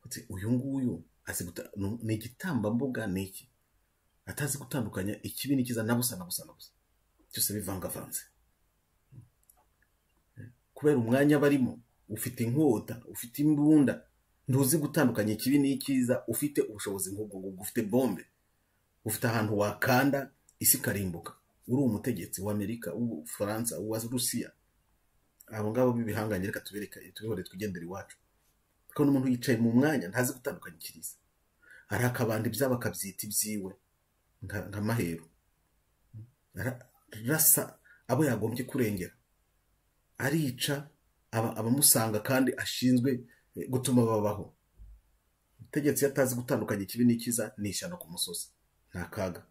uti uyu nguyu azi guta- ni- ni igitambambuga ni iki atazi gutandukanya ikibi n'ikiza na busa na busa na busa byose bivangavanze kubera umwanya barimo ufite inkota ufite imbunda ntuzi gutandukanya ikibi n'icyiza ufite ubushobozi nk'ubwo ngubwo ufite bombe ufite ahantu wakanda isi ikarimbuka uri umutegetsi w'amerika w'ubufaransa uwa rusiya abo ngabo b'ibihanganye reka tubereke tubihore twigendere iwacu ukabona umuntu yicaye mu mwanya ntazi gutandukanyikiriza arakabanda ibyabo akabyita ibyiwe nka- nka maheru Ara- rasa abo yagombye kurengera arica aba- abamusanga kandi ashinzwe eh, gutuma babaho umutegetsi iyo atazi gutandukanya ikibi n'ikiza ni ishyano ku musozi nta kaga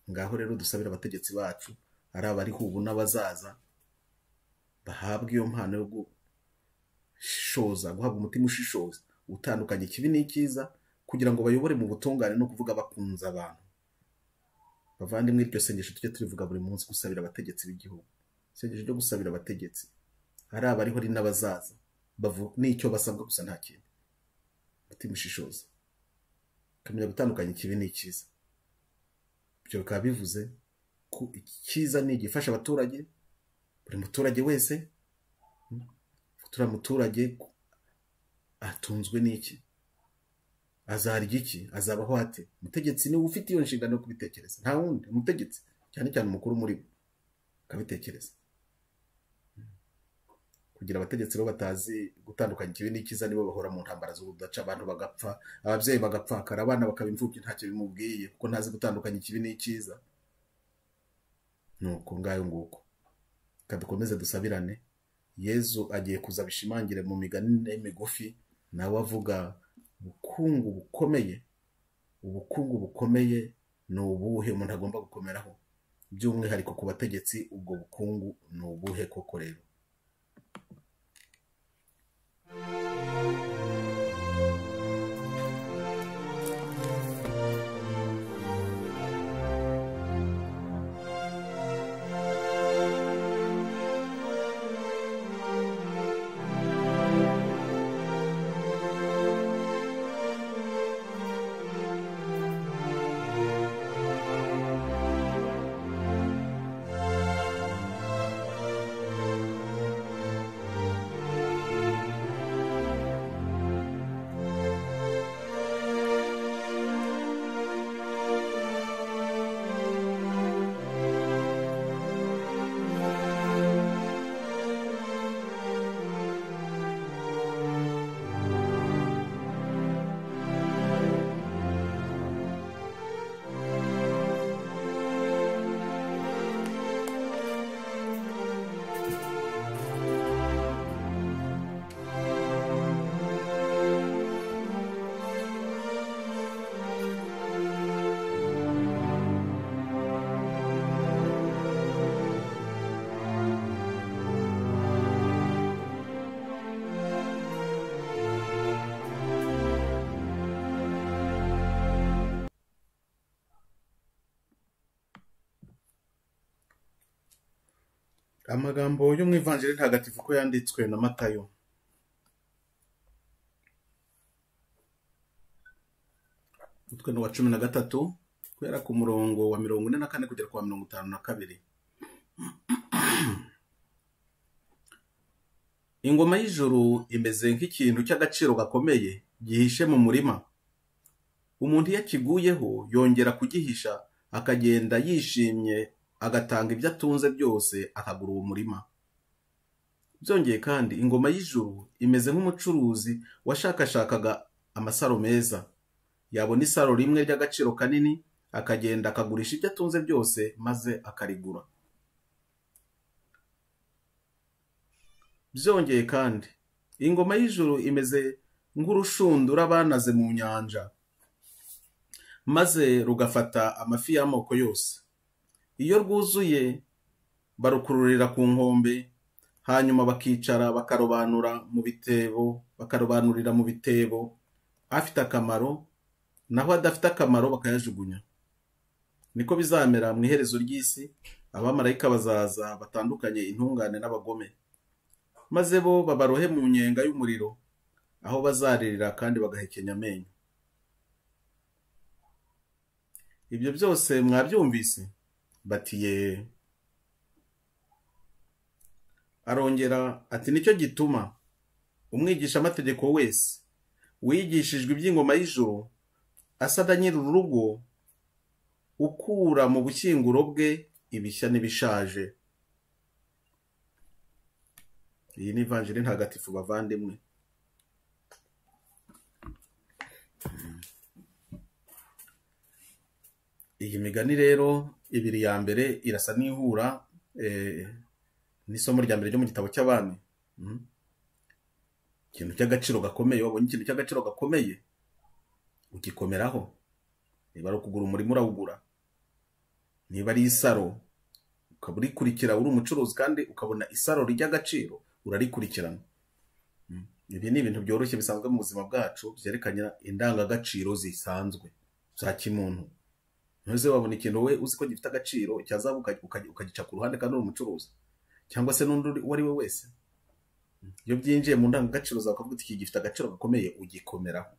ngaho rero dusabire abategetsi bacu ari abariho ubu n'abazaza bahabwa iyo mpano yo gushoza guhabwa umutima ushishoza utandukanya ikibi n'icyiza kugira ngo bayobore mu butungane no kuvuga bakunze abantu bavandimwe iryo sengesho tujya turivuga buri munsi gusabira abategetsi b'igihugu isengesho ryo gusabira abategetsi ari abariho ari n'abazaza bavu- n'icyo basabwa gusa nta kintu umutima ushishoza ukamenya gutandukanya ikibi n'icyiza ibyo bikaba bivuze ko icyiza ni igifasha abaturage buri muturage wese mm, turiya muturage atunzwe n'iki azarya iki azabaho ate umutegetsi niwe ufite iyo nshingano yo kubitekereza nta wundi umutegetsi cyane cyane umukuru muri bo akabitekereza Mm. kugira abategetsi bo batazi gutandukanya ikibi n'icyiza nibo bahora mu ntambara z'ubudaca abantu bagapfa ababyeyi bagapfakara abana bakaba imfubyi ntacyo bimubwiye kuko ntazi gutandukanya ikibi n'icyiza ni uko ngayo nguko reka dukomeze dusabirane yezu agiye kuza bishimangire mu migani migufi nawe avuga ubukungu bukomeye ubukungu bukomeye ni ubuhe umuntu agomba gukomeraho by'umwihariko ku bategetsi ubwo bukungu ni ubuhe koko rero amagambo yo mu ivanjiri ntagatifu ko yanditswe na matayo umutwe ni uwa cumi na gatatu guhera ku murongo wa mirongo ine na kane kugera ku wa mirongo itanu na kabiri ingoma y'ijuru imeze nk'ikintu cy'agaciro gakomeye gihishe mu murima umuntu iyo akiguyeho yongera kugihisha akagenda yishimye agatanga ibyo atunze byose akagura uwo murima byongeye kandi ingoma y'ijuru imeze nk'umucuruzi washakashakaga amasaro meza yabona isaro rimwe ry'agaciro kanini akagenda akagurisha ibyo atunze byose maze akarigura byongeye kandi ingoma y'ijuru imeze nk'urushundura banaze mu nyanja maze rugafata amafi y'amoko yose iyo rwuzuye barukururira ku nkombe hanyuma bakicara bakarobanura mu bitebo bakarobanurira mu bitebo afite akamaro naho adafite akamaro bakayajugunya niko bizamera mu iherezo ry'isi abamarayika bazaza batandukanye intungane n'abagome maze bo babarohe mu nyenga y'umuriro aho bazaririra kandi bagahekenya amenyo ibyo byose mwabyumvise bati ye arongera ati nicyo gituma umwigishamategeko wese wigishijwe iby'ingoma y'ijuru asada nyiri urugo ukura mu bushyinguro bwe ibishya n'ibishaje iyi ni ivanjiri ntagatifu bavandimwe iyi migani rero ibiri ya mbere irasa n'ihura eh, n'isomo rya mbere ryo mu gitabo cy'abami Mhm. ikintu cy'agaciro gakomeye wabonye ikintu cy'agaciro gakomeye ugikomeraho niba ari ukugura umurima urawugura niba ari isaro ukaba urikurikira uri umucuruzi kandi ukabona isaro ry'agaciro urarikurikirana Mhm. ibi ni ibintu byoroshye bisanzwe mu buzima bwacu byerekana indangagaciro zisanzwe za kimuntu ntuze wabona ikintu we uzi ko gifite agaciro cyazabu uka- uka- ukagica ku ruhande kandi uri umucuruzi cyangwa se n'undi uri- uwo ari we wese iyo byinjiye mu ndangagaciro zawe ukavuga uti iki gifite agaciro gakomeye ugikomeraho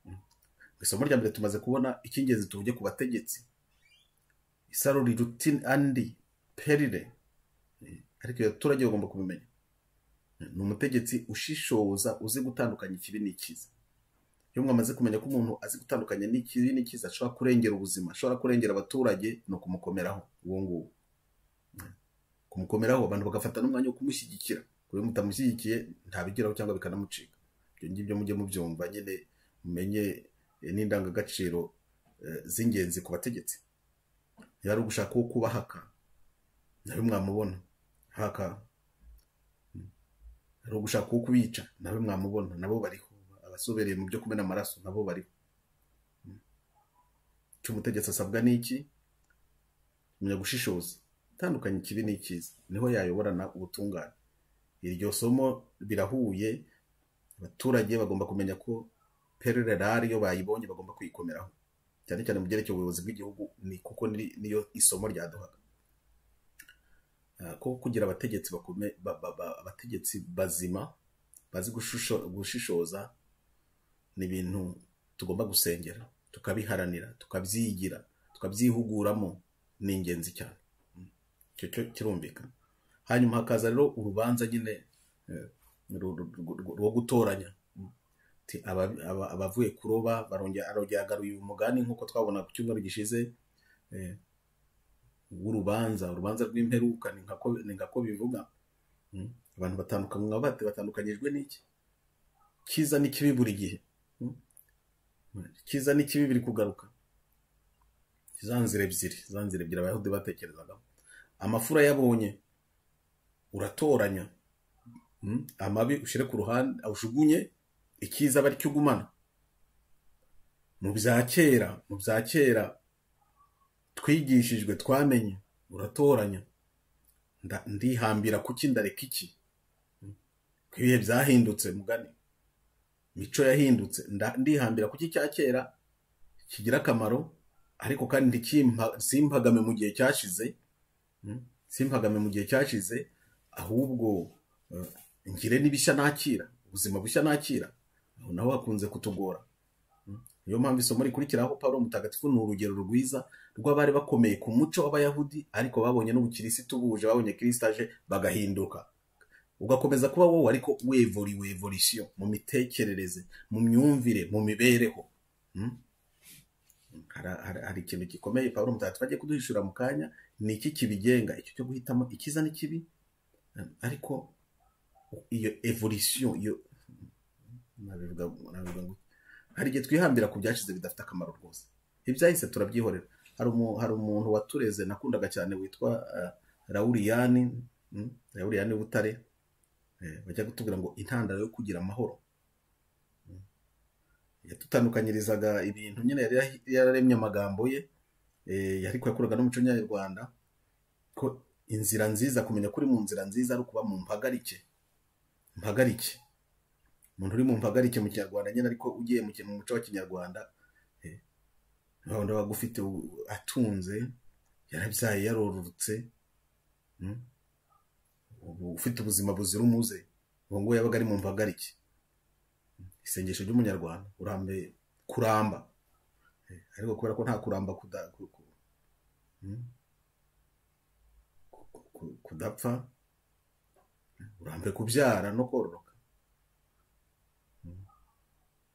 mu isomo rya mbere tumaze kubona icy'ingenzi tuvuge ku bategetsi isaro riruti andi perire ariko abaturage bagomba kubimenya ni umutegetsi ushishoza uzi gutandukanya ikibi n'ikiza iyo mwamaze kumenya ko umuntu azi gutandukanya n'ikibi n'ikiza ashobora kurengera ubuzima ashobora kurengera abaturage ni ukumukomeraho uwo nguwo kumukomeraho abantu bagafata n'umwanya wo kumushyigikira ku buryo mutamushyigikiye ntabigeraho cyangwa bikanamucika ibyo ngibyo mujye mubyumva nyine mumenye eh, n'indangagaciro eh, z'ingenzi ku bategetsi niba ari ugushaka uwo kubahaka nawe mwamubona haka ari ugushaka uwo kubica nawe mwamubona nabo bariho abasobereye mu byo kumena amaraso nabo bariho icyo umutegetsi asabwa ni iki kumenya gushishoza tandukanye ikibi n'ikiza niho yayoborana ubutungane iryo somo birahuye abaturage bagomba kumenya ko perere rari iyo bayibonye bagomba kuyikomeraho cyane cyane mu byerekeye ubuyobozi bw'igihugu ni kuko ni- niyo isomo ryaduhaga Ah, ko kugira abategetsi bakome ba- ba- ba- abategetsi bazima bazi gushusho- gushishoza ni ibintu tugomba gusengera tukabiharanira tukabyigira tukabyihuguramo ni ingenzi cyane icyo cyo kirumvikana hanyuma hakaza rero urubanza nyine eh, ru- ru- ru- ru- rwo gutoranya Ti aba- aba- abavuye kuroba barongera arongera agaruye umugani nk'uko twabona ku cyumweru gishize eh, w'urubanza urubanza rw'imperuka ni nka ko- ni nka ko bivuga Mm. abantu batandukanywa bate batandukanyijwe n'iki cyiza n'ikibi buri gihe Mm. cyiza n'ikibi biri kugaruka za nzira ebyiri za nzira ebyiri abayahudi batekerezagamo amafu urayabonye uratoranya Mm. amabi ushyire ku ruhande awushugunye icyiza aba aricyo ugumana mu bya kera mu bya kera twigishijwe twamenye uratoranya Nda- ndihambira kuki ndareka iki ko ibihe byahindutse mugani mico yahindutse nda- ndihambira kuki cya kera kigira akamaro ariko kandi ntikimpa- simpagame mu gihe cyashize Mm. simpagame mu gihe cyashize ahubwo eh, ngire n'ibishya nakira ubuzima bushya nakira aho naho hakunze kutugora Mm. niyo mpamvu isomo rikurikiraho paul mutagatifu ni urugero rwiza rw'abari bakomeye ku muco w'abayahudi ariko babonye n'ubukirisitu buje babonye kirisita aje bagahinduka ugakomeza kuba wowe ariko wevori wevorisiyo mu mitekerereze mu myumvire mu mibereho Mm. Hara- hara- hari ikintu gikomeye pawulo mutagatifu agiye kuduhishura mu kanya ni iki kibigenga icyo cyo guhitamo ikiza n'ikibi ariko iyo evolisiyo iyo nabivuga nabivuga ngo hari igihe twihambira ku byashize bidafite akamaro rwose ibyahise turabyihorera hari umu- hari umuntu watureze nakundaga cyane witwa eh, rawuriyani mm, rawuriyani butare eh, bajya kutubwira ngo intandaro yo kugira amahoro yatutandukanyirizaga ibintu nyine yari yahi- yararemye amagambo ye eh, ariko yakuraga n'umuco nyarwanda ko inzira nziza kumenya ko uri mu nzira nziza ari ukuba mu mpagarike mpagarike umuntu uri mu mpagarike mu kinyarwanda nyine ariko ugiye mu ki- mu muco wa kinyarwanda eh, urabona aba agufite u- atunze yarabyaye yarororotse mm, ubu ufite ubuzima buzira umuze uwo nguwo yabaga ari mu mpagarike isengesho ry'umunyarwanda urambe kuramba eh, ariko kubera ko nta kuramba kuda- ku- ku- mm, ku- ku- ku- kudapfa urambe kubyara no kororoka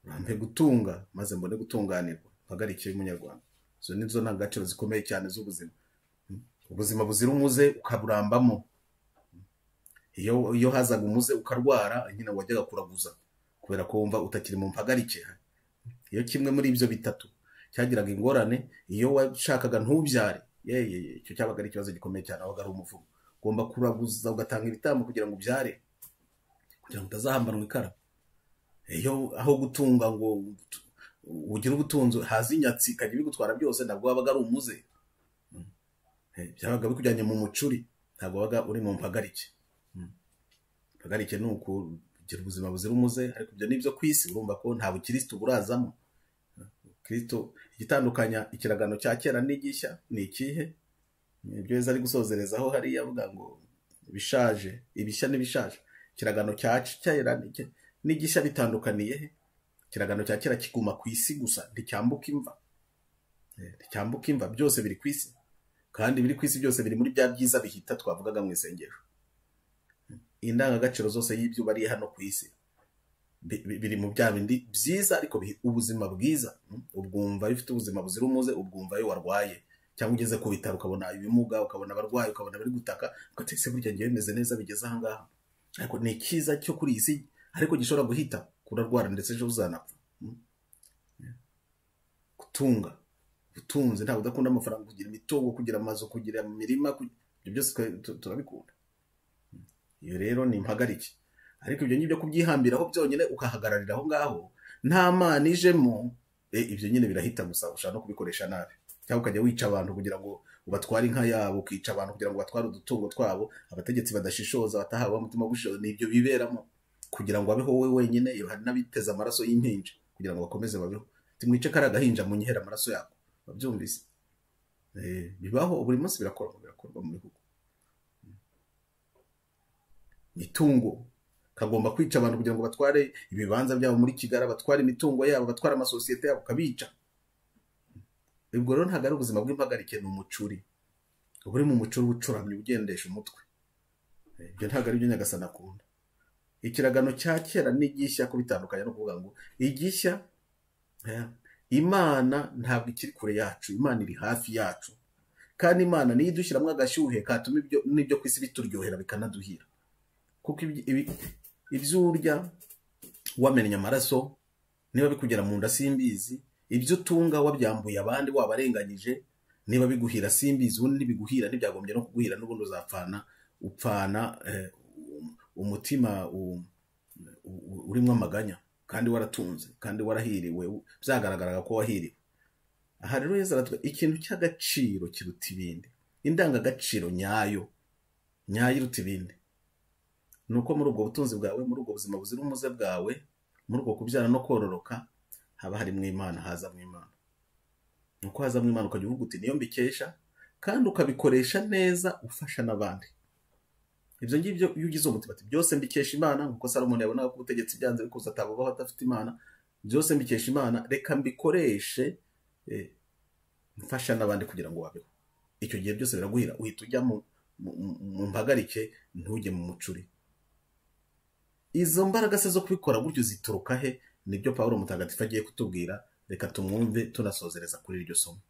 urambe gutunga maze mbone gutunganirwa mpagarike y'umunyarwanda izo ni zo ndangagaciro zikomeye cyane z'ubuzima Mm. ubuzima buzira umuze ukaburambamo iyo iyo hazaga umuze ukarwara nyine wajyaga kuraguza kubera ko wumva utakiri mu mpagarike iyo kimwe muri ibyo bitatu cyagiraga ingorane iyo washakaga ntubyare yeye icyo cyabaga ari ikibazo gikomeye cyane aho ari umuvumo ugomba kuraguza ugatanga ibitambo kugira ngo ubyare kugira ngo utazahambanwa ikara iyo aho gutunga ngo ugire ubutunzi haza inyatsi ikajya ibigutwara byose ntabwo wabaga ari umuze Mm. Eh, byabaga bikujyanye mu mucuri ntabwo wabaga uri mu mpagarike Mm. impagarike ni ukugira ubuzima buzira umuze ariko ibyo ni ibyo ku isi urumva ko nta bukirisitu burazamo kirisito igitandukanya ikiragano cya kera n'igishya ni ikihe Ni ibyo yeza ari gusozerezaho hariya avuga ngo bishaje ibishya n'ibishaje ikiragano cya kera n'iki- n'igishya bitandukaniye he ikiragano cya kera kiguma ku isi gusa nticyambuka imva Eh, nticyambuka imva byose biri ku isi kandi biri ku isi byose biri muri bya byiza bihita twavugaga mu isengero indangagaciro zose y'ibyo bari hano ku isi bi- bi- biri mu bya bindi byiza ariko biha ubuzima bwiza Mm. ubwumva iyo ufite ubuzima buzira umuze ubwumva iyo warwaye cyangwa ugeze ku bitaro ukabona ibimuga ukabona abarwayi ukabona bari gutaka ugateka ese burya ngewe meze neza bigeze aha ngaha ariko ni icyiza cyo kuri iyi si ariko gishobora guhita kurarwara ndetse ejo uzanapfa Mm. gutunga ubutunzi ntabwo udakunda amafaranga kugira imitungo kugira amazu kugira imirima kugira- ibyo byose twe- tu- turabikunda iyo rero ni impagarike ariko ibyo ngibyo kubyihambiraho byonyine ukahagararira aho ngaho nta mana ijemo e, ibyo nyine birahita gusa ushaka no kubikoresha nabi cyangwa ukajya wica abantu kugira ngo ubatware inka yabo ukica abantu kugira ngo batware udutungo twabo abategetsi badashishoza batahawe umutima gushoza ni ibyo biberamo kugira ngo abeho wowe wenyine hari n'abiteze amaraso y'impinja kugira ngo bakomeze babeho timwice kari agahinja mu nyihere amaraso yako babyumvise Eh, bibaho buri munsi birakorwa birakorwa mu bihugu mitungo kagomba kwica abantu kugira ngo batware ibibanza byabo muri kigali batware imitungo yabo batware amasosiyete yabo kabica ubwo rero ntabwo ari ubuzima bw'impagarike ni umucuri uba uri mu mucuri uba ucuramye ugendesha umutwe Eh, ibyo ntabwo ari byo nyagasana akunda ikiragano cya kera n'igishya ko bitandukanye no kuvuga ngo igishya eh, imana ntabwo ikiri kure yacu imana iri hafi yacu kandi imana niyo idushyiramo agashyuhe katuma ibyo n'ibyo ku isi bituryohera bikanaduhira kuko ibi- ibi- ibyo urya wamennye amaraso niba bikugera mu nda simbizi ibyo utunga wabyambuye abandi wabarenganyije niba biguhira simbizi ubundi ntibiguhira ntibyagombye no kuguhira n'ubundi uzapfana upfana eh, um- umutima um- u- u- urimo amaganya kandi waratunze kandi warahiriwe byagaragaraga ko wahiriwe aha rero yezu aratwe ikintu cy'agaciro kiruta ibindi indangagaciro nyayo nyayo iruta ibindi ni uko muri ubwo butunzi bwawe muri ubwo buzima buzira umuze bwawe muri ubwo kubyara no kororoka haba harimo imana haza mu imana ni uko haza mu imana ukajya uvuga uti niyo mbikesha kandi ukabikoresha neza ufasha n'abandi ibyo ngibyo iyo ugize umutima ati byose mbikesha imana nk'uko salomoni yabonaga ko ubutegetsi byanze bikuza atabubaho adafite imana byose mbikesha imana reka mbikoreshe eh, mfasha n'abandi kugira ngo babeho icyo gihe byose biraguhira uhita ujya mu mu- mu- mu mpagarike ntujye mu mucuri izo mbaraga se zo kubikora gutyo zituruka he nibyo pawulo mutagatifu agiye kutubwira reka tumwumve tunasozereza kuri iryo somo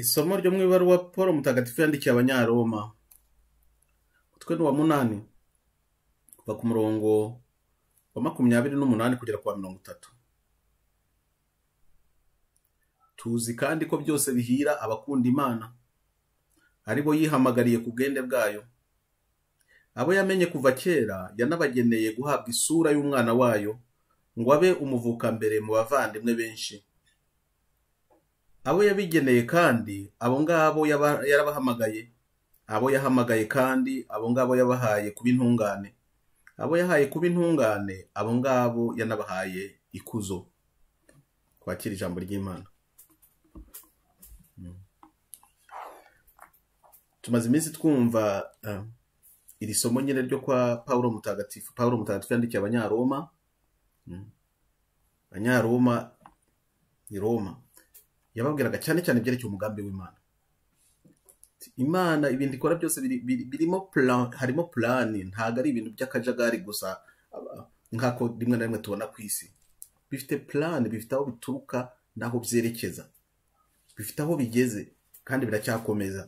isomo ryo mu ibaruwa paul mutagatifu yandikiye abanyaroma utwe ni wa munani kuva ku murongo wa makumyabiri n'umunani kugera ku wa mirongo itatu tuzi kandi ko byose bihira abakunda imana ari bo yihamagariye ku bwende bwayo abo yamenye kuva kera yanabageneye guhabwa isura y'umwana wayo ngo abe umuvukambere mu bavandimwe benshi abo yabigeneye kandi abo ngabo yaba- yarabahamagaye abo yahamagaye kandi abo ngabo yabahaye kuba intungane abo yahaye kuba intungane abo ngabo yanabahaye ikuzo kwakira ijambo ry'imana Mm. tumaze iminsi twumva eh, iri somo nyine ryo kwa paulo mutagatifu paulo mutagatifu yandikiye abanyaroma Mm. abanyaroma ni roma yababwiraga cyane cyane ibyerekeye umugambi w'imana Ati, imana ibintu ikora byose biri- biri- birimo plan harimo plani ntabwo ari ibintu by'akajagari gusa aba- nk'ako rimwe na rimwe tubona ku isi bifite plani bifite aho bituruka n'aho byerekeza bifite aho bigeze kandi biracyakomeza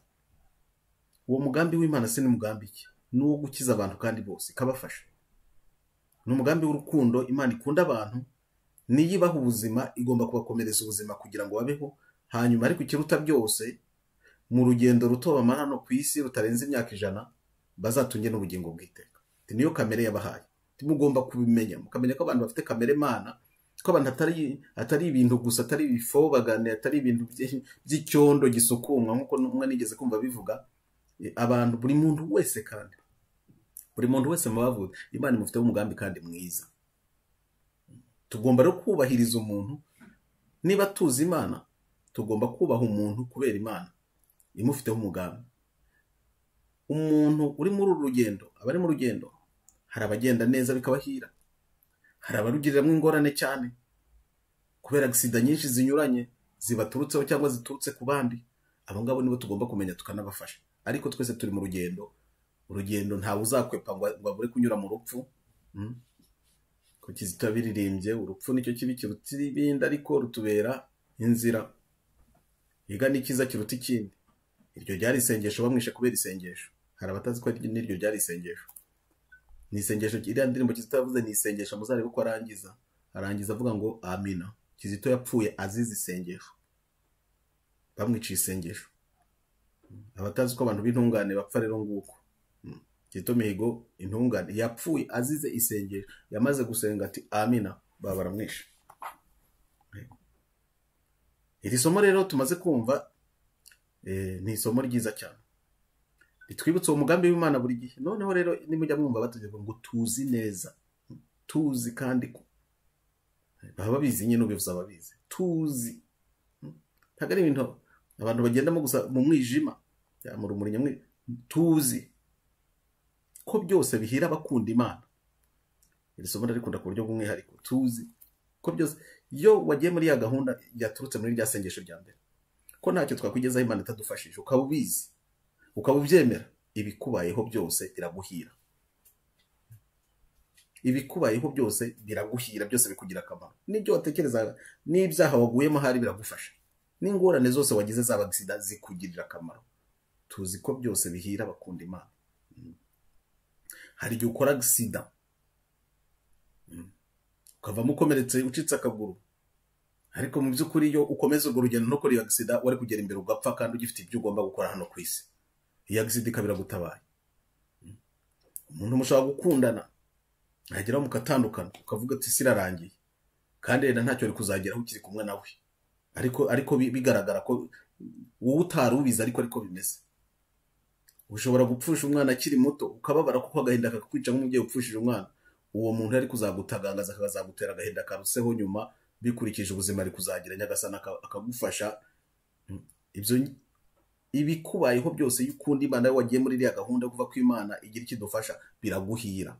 uwo mugambi w'imana se ni mugambi ki ni uwo gukiza abantu kandi bose ikabafasha ni umugambi w'urukundo imana ikunda abantu niyibaha ubuzima igomba kubakomereza ubuzima kugira ngo babeho hanyuma ariko ikiruta byose mu rugendo ruto bamara hano ku isi rutarenze imyaka ijana bazatunge n'ubugingo bw'iteka Ati, niyo kamere yabahaye Ati, mugomba kubimenya mukamenya ko abantu bafite kamere mana ko abantu atari atari ibintu gusa atari ibifobagane atari ibintu by- by'icyondo gisukumwa nk'uko n'umwe nigeze kumva bivuga Eh, abantu buri muntu wese kandi buri muntu wese mubavuga imana imufiteho umugambi kandi mwiza tugomba rero kubahiriza umuntu niba tuzi imana tugomba kubaha umuntu kubera imana imufiteho umugambi umuntu uri muri uru rugendo abari mu rugendo hari abagenda neza bikabahira hari abarugiriramo ingorane cyane kubera sida nyinshi zinyuranye zibaturutseho cyangwa ziturutse ku bandi abo ngabo nibo tugomba kumenya tukanabafasha ariko twese turi mu rugendo urugendo ntawe uzakwepa ngo ngo abure kunyura mu rupfu Mm. ko kizito biririmbye urupfu nicyo kibi kiruta ibindi ariko rutubera inzira yiga n'ikiza kiruta ikindi iryo ryari isengesho bamwishe kubera isengesho hari abatazi ko ari- n'iryo ryari isengesho ni isengesho iriya ndirimbo kizito yavuze ni isengesho muzarebe ko arangiza arangiza avuga ngo amina kizito yapfuye azize isengesho bamwiciye isengesho abatazi ko abantu b'intungane bapfa rero nguko Mm. kizito mihigo intungane yapfuye azize isengesho yamaze gusenga ati amina baba baramwishe iri somo rero tumaze kumva Eh, ni isomo ryiza cyane ritwibutsa uwo mugambi w'imana buri gihe noneho rero nimujya mwumva batugeza ngo tuzi neza tuzi kandi ko baba babizi nyine ubivuze ababizi tuzi ntabwo ari ibintu abantu bagendamo gusa mu mwijima ya, mu rumuri nyamwi tuzi ko byose bihira abakunda imana iri somo ndarikunda ku buryo bw'umwihariko tuzi ko byose iyo wagiye muri ya gahunda yaturutse muri rya sengesho rya mbere ko ntacyo twakwigezaho imana itadufashije ukaba ubizi ukaba ubyemera ibikubayeho byose biraguhira ibikubayeho byose biraguhira byose bikugira akamaro n'ibyo watekereza n'ibyaha waguyemo ahari biragufasha n'ingorane zose wagize zaba sida zikugirira akamaro tuzi ko byose bihira abakunda imana Mm. hari igihe ukora sida Mm. ukavamo ukomeretse ucitse akaguru ariko mu by'ukuri iyo ukomeza urwo rugendo ntukore iyo agisida wari kugera imbere ugapfa kandi ugifite ibyo ugomba gukora hano ku isi iyo agisida ikaba iragutabaye umuntu mushobora gukundana yageraho mukatandukana ukavuga ati isi irarangiye kandi rero ntacyo uri kuzageraho ukiri kumwe nawe ariko ariko bi- bigaragara ko wowe utari ubizi ariko ariko bimeze ushobora gupfusha umwana akiri muto ukababara kuko agahinda kakakwica nk'umubyeyi upfushije umwana uwo muntu ari kuzagutagangaza akazagutera agahinda karuseho nyuma bikurikije ubuzima ari kuzagira nyagasana aka- akagufasha Mm. ibyo ibikubayeho byose iyo ukunda imana iyo wagiye muri iriya gahunda yo kuva ku imana igira icyo idufasha biraguhira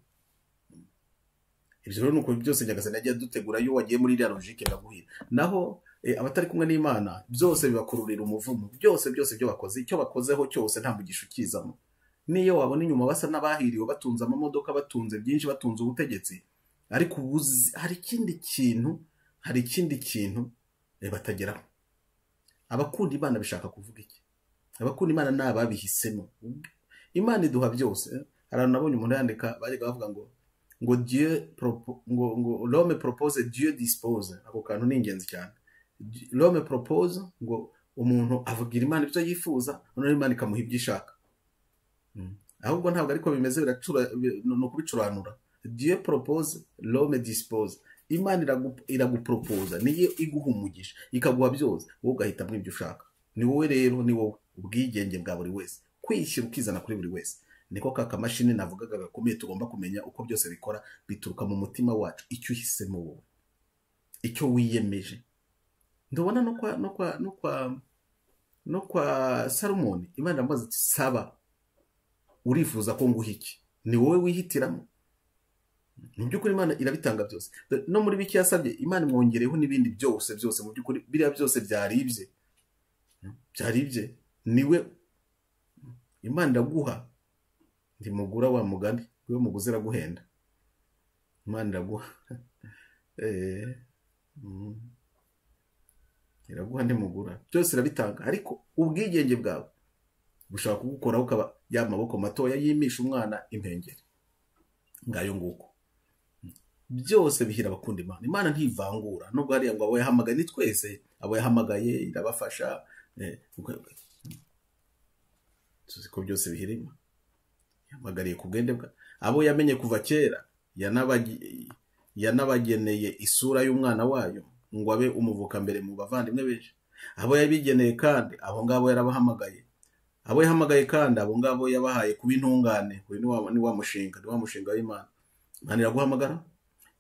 ibyo rero ni ukuntu byose nyagasana yagiye adutegura iyo wagiye muri iriya logike biraguhira naho eh, abatari kumwe n'imana byose bibakururira umuvumo byose byose ibyo bakoze icyo bakozeho cyose nta mugisha ukizamo n'iyo wabona inyuma basa n'abahiriwe batunze amamodoka batunze byinshi batunze ubutegetsi ariko ubu uzi- hari ikindi kintu hari ikindi kintu eh, batageraho abakunda imana bishaka kuvuga iki abakunda imana ni ababihisemo imana iduha byose hari ahantu nabonye umuntu yandika bajyaga bavuga ngo ngo dieu propo- ngo ngo l'homme propose dieu dispose ako kantu ni ingenzi cyane Di- l'homme propose ngo umuntu avugira imana ibyo yifuza noneho imana ikamuha ibyo ishaka Mm. ahubwo ntabwo ariko bimeze biracura- bi- ni ukubicuranura dieu propose l'homme dispose imana iragu- iraguporopoza niyo iguha umugisha ikaguha byose wowe ugahitamo ibyo ushaka ni wowe rero ni wowe ubwigenge bwa buri wese kwishyira ukizana kuri buri wese niko ka kamashini navugaga gakomeye tugomba kumenya uko byose bikora bituruka mu mutima wacu icyo uhisemo wowe icyo wiyemeje ndabona no kwa no kwa no kwa no kwa salomoni imana iramubaza iti saba urifuza ko nguha iki ni wowe wihitiramo mu by'ukuri imana irabitanga byose Do- no muri bike yasabye imana imwongereho n'ibindi byose byose mu by'ukuri biriya byose byaribye byaribye niwe imana iraguha ndi mugura wa mugani niwe muguzi iraguhenda imana iraguha Eh, mm. iraguha ntimugura byose irabitanga ariko ubwigenge bwawe gushaka kugukoraho ukaba ya maboko matoya yimisha umwana impengeri ngayo nguko byose bihira abakunda imana imana ntivangura nubwo hariya ngo abo yahamagaye ni twese abo yahamagaye irabafasha eh, ubwo- tuzi ko byose bihira imana yahamagariye ku bwende bwa abo yamenye kuva kera yanabagi- yanabageneye isura y'umwana wayo ngo abe umuvuka mbere mu bavandimwe benshi abo yabigeneye kandi abo ngabo yarabahamagaye abo yahamagaye kandi abo ngabo yabahaye kuba intungane uyu ni wa- ni wa mushinga ni wa mushinga w'imana imana iraguhamagara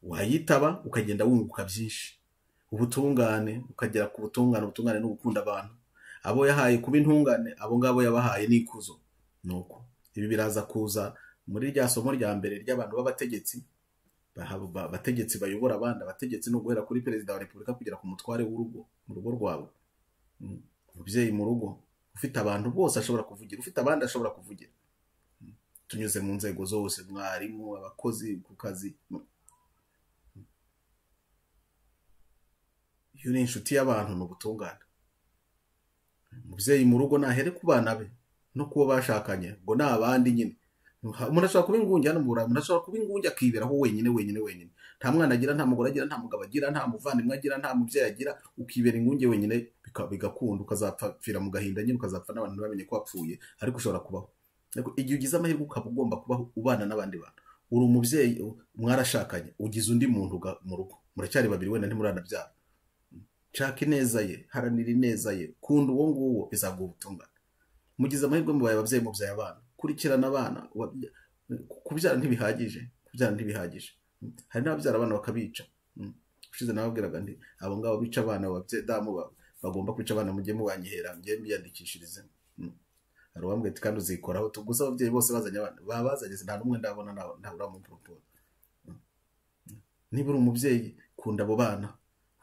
wayitaba ukagenda wunguka byinshi ubutungane ukagera ku butungane ubutungane ni ugukunda abantu abo yahaye kuba intungane abo ngabo yabahaye n'ikuzo nuko ibi biraza kuza muri rya somo rya mbere ry'abantu b'abategetsi bahaba- ba- abategetsi bayobora abandi abategetsi no guhera kuri perezida wa repubulika kugera ku mutware w'urugo mu rugo rwawe Mm. umubyeyi mu rugo ufite abantu bose ashobora kuvugira ufite abandi ashobora kuvugira Mm. tunyuze mu nzego zose mwarimu abakozi ku kazi Mm. iyo uri inshuti y'abantu ni ubutungane umubyeyi mu rugo nahere ku bana be no kuwo bashakanye ngo ni abandi nyine umuntu ashobora kuba ingunge hano mu burayi umuntu ashobora kuba ingunge akiberaho wenyine wenyine wenyine nta mwana agira nta mugore agira nta mugabo agira nta muvandimwe agira nta mubyeyi agira ukibera ingunge wenyine bika- bigakunda ukazapfira mu gahinda nyine ukazapfa n'abantu ntibamenye ko wapfuye ariko ushobora kubaho ariko igihe ugize amahirwe ukaba ugomba kubaho ubana n'abandi bantu uri umubyeyi u- mwarashakanye ugize undi muntu uga- mu rugo muracyari babiri wenda ntimuranabyara nshaka ineza ye haranira ineza ye kunda uwo nguwo bizaguha ubutungane mugize amahirwe mubaye ababyeyi mubyaye abana kurikirana abana wabya- kubyara ntibihagije kubyara ntibihagije hari n'ababyara abana bakabica Mm. ushize nababwiraga nti abo ngabo bica abana babye damu ba- bagomba kwica abana mujye mubanyihera mujye mbiyandikishirize Mm. hari uwambwiye ati kandi uzikoraho tuguze ababyeyi bose bazanye abana babazanye nta n'umwe ndabona nta- nta uramuporopoza niba uri umubyeyi kunda abo bana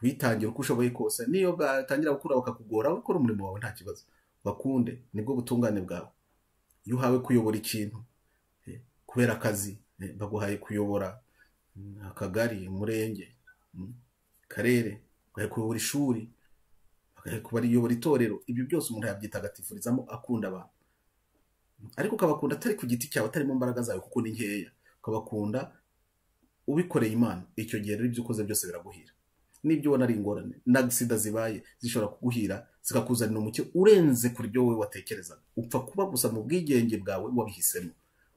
witangire uko ushoboye kose niyo batangira gukura bakakugora ukora umurimo wawe nta kibazo bakunde nibwo butungane bwawe iyo uhawe kuyobora ikintu eh, kubera akazi eh, baguhaye kuyobora mm, akagari umurenge mm, akarere baguhaye kuyobora ishuri baguhaye kuyobora itorero ibyo byose umuntu yabyitagatifurizamo akunda abantu ariko ukabakunda atari ku giti cyawe atari mu mbaraga zawe kuko ni nkeya ukabakunda ubikoreye imana icyo gihe rero ibyo ukoze byose biraguhira n'ibyo ubona ari ingorane n'agisida zibaye zishobora kuguhira zikakuzanira umucyo urenze kuri ibyo wowe watekerezaga upfa kuba gusa mu bwigenge bwawe wabihisemo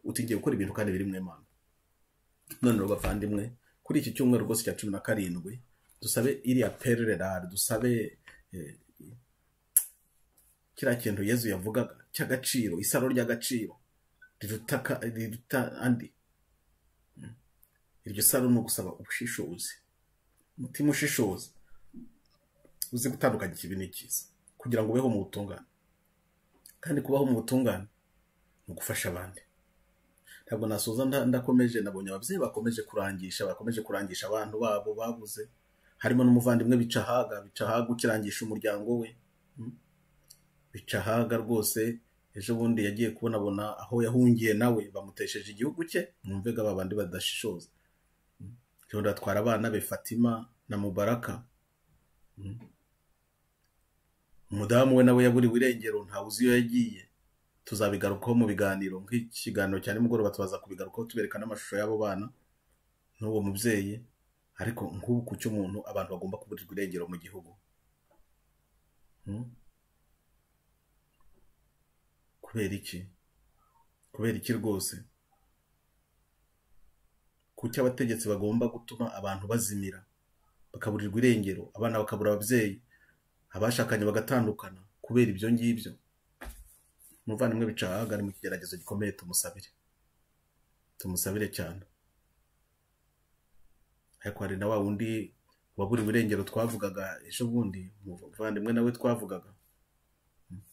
utigiye gukora ibintu kandi biri mu imana none rero bavandimwe kuri iki cyumweru rwose cya cumi na karindwi dusabe iriya perere rari dusabe eh, kiriya kintu yezu yavugaga cy'agaciro isaro ry'agaciro riruta ka- riruta andi iryo saro ni ugusaba ubushishozi umutima ushishoza uzi gutandukanya ikibi n'ikiza kugira ngo ubeho mu butungane kandi kubaho mu butungane ni ugufasha abandi ntabwo nasoza nda- ndakomeje nabonye ababyeyi bakomeje kurangisha bakomeje kurangisha abantu babo babuze harimo n'umuvandimwe bica ahaga bica ahaga ukirangisha umuryango we Mm. bica ahaga rwose ejo bundi yagiye kubonabona aho yahungiye nawe bamutesheje igihugu cye mwumvega ba bandi badashishoza cyondo atwara abana be fatima na mubaraka umudamu we nawe yaburiwe irengero ntawe uzi iyo yagiye tuzabigarukaho mu biganiro nk'ikiganiro cya nimugoroba tubaza kubigarukaho tubereka n'amashusho y'abo bana n'uwo mubyeyi ariko nk'ubu ku cy'umuntu abantu bagomba kuburirwa irengero mu gihugu Hmm? kubera iki kubera iki rwose kuki abategetsi bagomba gutuma abantu bazimira bakaburirwa irengero abana bakabura ababyeyi abashakanye bagatandukana kubera ibyo ngibyo umuvandimwe bica ahaga ari mu kigeragezo gikomeye tumusabire tumusabire cyane ariko hari na wa wundi waburiwe irengero twavugaga ejo bundi umuvandimwe nawe twavugaga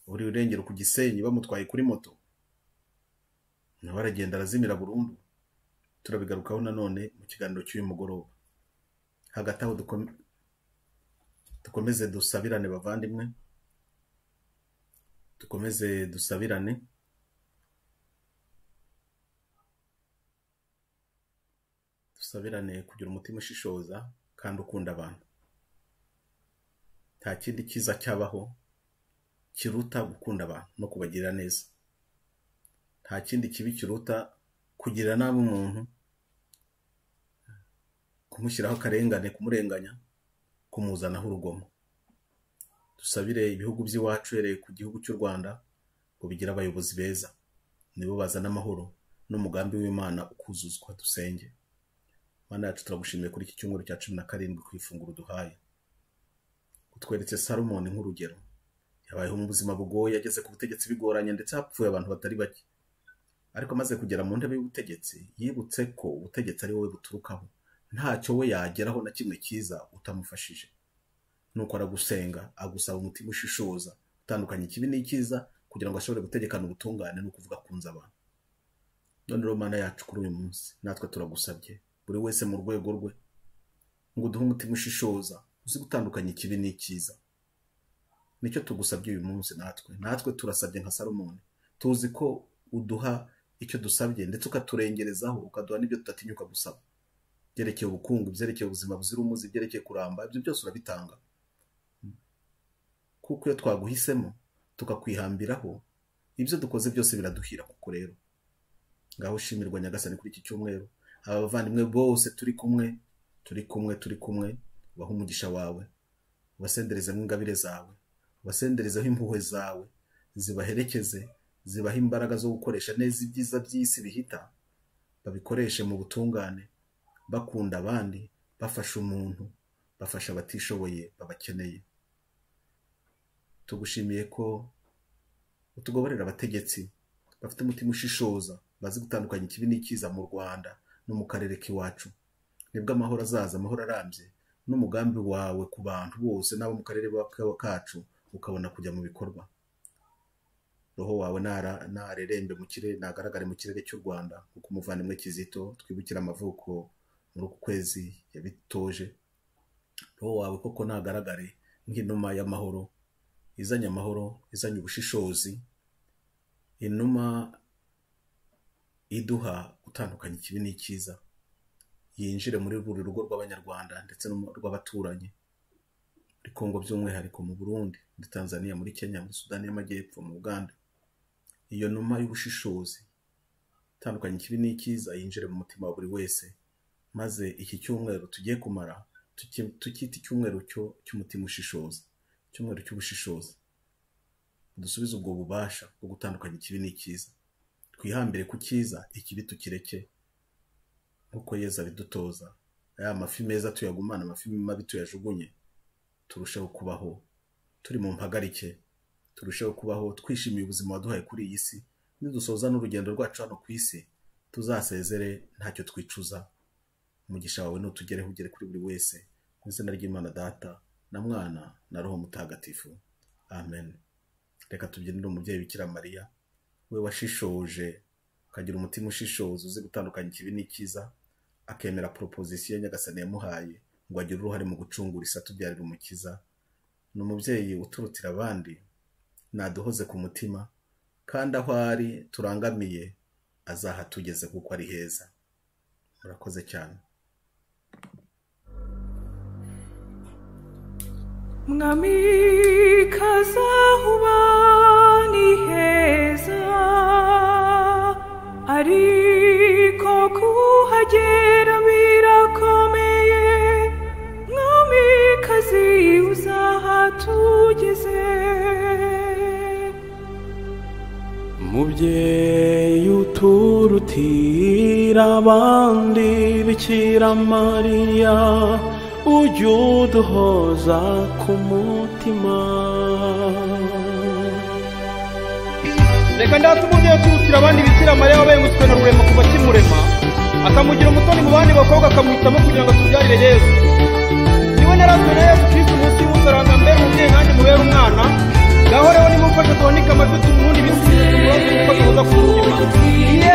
waburiwe irengero ku gisenyi bamutwaye kuri moto nawe aragenda arazimira burundu turabigarukaho nanone mu kiganiro cy'uyu mugoroba hagati aho dukome- dukomeze dusabirane bavandimwe dukomeze dusabirane dusabirane kugira umutima ushishoza kandi ukunda abantu nta kindi cyiza cyabaho kiruta gukunda abantu no kubagirira neza nta kindi kibi kiruta kugirira nabi umuntu kumushyiraho akarengane kumurenganya kumuzanaho urugomo dusabire ibihugu by'iwacu uhereye ku gihugu cy'u rwanda ngo bigire abayobozi beza nibo bazana amahoro n'umugambi w'imana ukuzuzwa dusenge mana yacu turagushimiye kuri iki cyumweru cya cumi na karindwi ku ifunguro duhaye utweretse salomoni nk'urugero yabayeho mu buzima bugoye yageze ku butegetsi bigoranye ndetse hapfuye abantu batari bake ariko amaze kugera mu ntebe y'ubutegetsi yibutse ko ubutegetsi ari wowe buturukaho ntacyo we yageraho na kimwe cyiza utamufashije nuko aragusenga agusaba umutima ushishoza utandukanya ikibi n'icyiza kugira ngo ashobore gutegekana ubutungane no kuvuga kunza abantu none rero mana yacu kuri uyu munsi natwe turagusabye buri wese mu rwego rwe ngo uduhe umutima ushishoza uzi gutandukanya ikibi n'icyiza nicyo tugusabye uyu munsi natwe natwe turasabye nka salomoni tuzi ko uduha icyo dusabye ndetse ukaturengerezaho ukaduha n'ibyo tudatinyuka gusaba byerekeye ubukungu byerekeye ubuzima buzira umuze byerekeye kuramba ibyo byose urabitanga kuko iyo twaguhisemo tukakwihambiraho ibyo dukoze byose biraduhira kuko rero ngaho shimirwa nyagasani kuri iki cyumweru aba bavandimwe bose turi kumwe turi kumwe turi kumwe ubahe umugisha wawe ubasenderezemo ingabire zawe ubasenderezeho impuhwe zawe zibaherekeze zibahe imbaraga zo gukoresha neza ibyiza by'isi bihita babikoreshe mu butungane bakunda abandi bafasha umuntu bafasha abatishoboye babakeneye tugushimiye ko utugoborera abategetsi bafite umutima ushishoza bazi gutandukanya ikibi n'icyiza mu rwanda no mu karere k'iwacu nibwo amahoro azaza amahoro arambye n'umugambi wawe ku bantu bose n'abo mu karere ka- kacu ukabona kujya mu bikorwa roho wawe nara- narerembe mu kirere nagaragare mu kirere cy'u rwanda kuko umuvandimwe kizito twibukira amavuko muri uku kwezi yabitoje roho wawe koko nagaragare nk'inuma y'amahoro izanye amahoro izanye ubushishozi inuma iduha gutandukanya ikibi n'icyiza yinjire muri buri rugo rw'abanyarwanda ndetse no mu rw'abaturanyi muri kongo by'umwihariko mu burundi muri tanzania muri kenya muri sudani y'amajyepfo mu uganda iyo numa y'ubushishozi itandukanye ikibi n'icyiza yinjire mu mutima wa buri wese maze iki cyumweru tugiye kumara tuki- tukita icyumweru cyo- cy'umutima ushishoza icyumweru cy'ubushishozi dusubize ubwo bubasha bwo gutandukanya ikibi n'icyiza twihambire ku cyiza ikibi tukireke nk'uko yezu abidutoza ya mafi meza tuyagumane amafi mabi tuyajugunye turusheho kubaho turi mu mpagarike turusheho kubaho twishimiye ubuzima waduhaye kuri iyi si nidusoza n'urugendo rwacu hano ku isi tuzasezere ntacyo twicuza umugisha wawe nutugereho ugere kuri buri wese mu izina ry'imana data na mwana na roho mutagatifu amen reka tubyinire umubyeyi bikira mariya we washishoje ukagira umutima ushishoza uzi gutandukanya ikibi n'icyiza akemera proposition nyagasani yamuhaye ngo agire uruhare mu gucungura isi atubyarira umukiza ni umubyeyi uturutira abandi naduhoze ku mutima kandi aho ari turangamiye azahatugeze kuko ari heza murakoze cyane mwamikazi heza huba ni heza ariko kuhagera birakomeye mwamikazi uzahatugeze mubyeyi uturutira abandi bikira mariya ujya uduhoza ku mutima reka ndate umubyeyi uturutira abandi bikira mariya wabaye umuswe na rurema kuva kimurema akamugira umutoni mu bandi bakobwa akamwitamo kugira ngo atubyarire yesu niwe narazwe na yesu kristo umunsi w'umusaranga mbere umubyeyi nanjye mubere umwana ngaho rero nimumfashe tubanike amajwi tumundi bisubize ibibazo kuko tubuza kumutima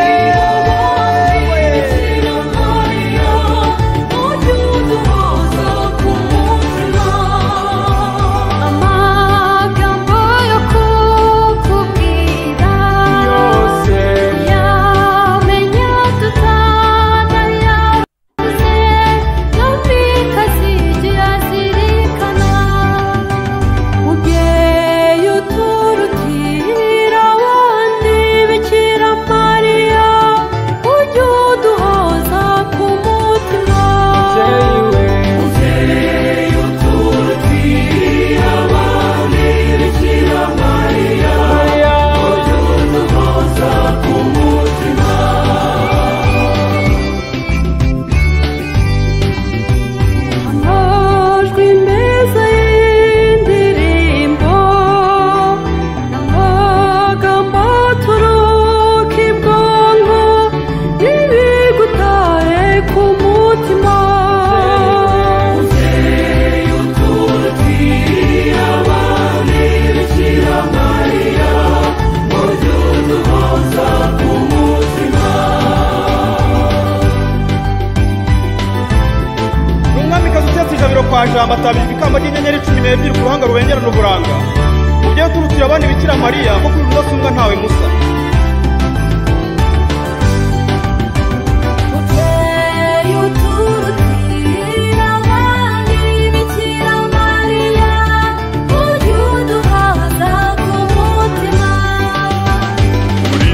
amagambo yo kukubwira yamenya tutanayabuze kandi kazigira azirikana mubyeyi uturutira abandi bikira mariya ujye uduhoza ku mutima amajwi meza y'indirimbo n'amagambo aturuka ibwonko n'ibigutaye ku mutima ni umwamikazi utetse ijabiro kwa jambo atabijwe ikamba ry'inyenyeri cumi n'ebyiri ku ruhanga rubengerana uburanga mubyeyi uturutira abandi bikira mariya kuko uri rudasumbwa ntawe musa mubyeyi uturutira abandi bikira mariya ujye uduhaza ku mutima uri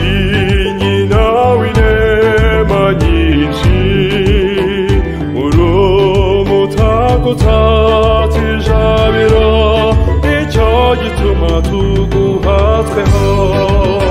nyina w'inema nyinshi uri umutako utatse ijabiro nicyo gituma tuguha tweho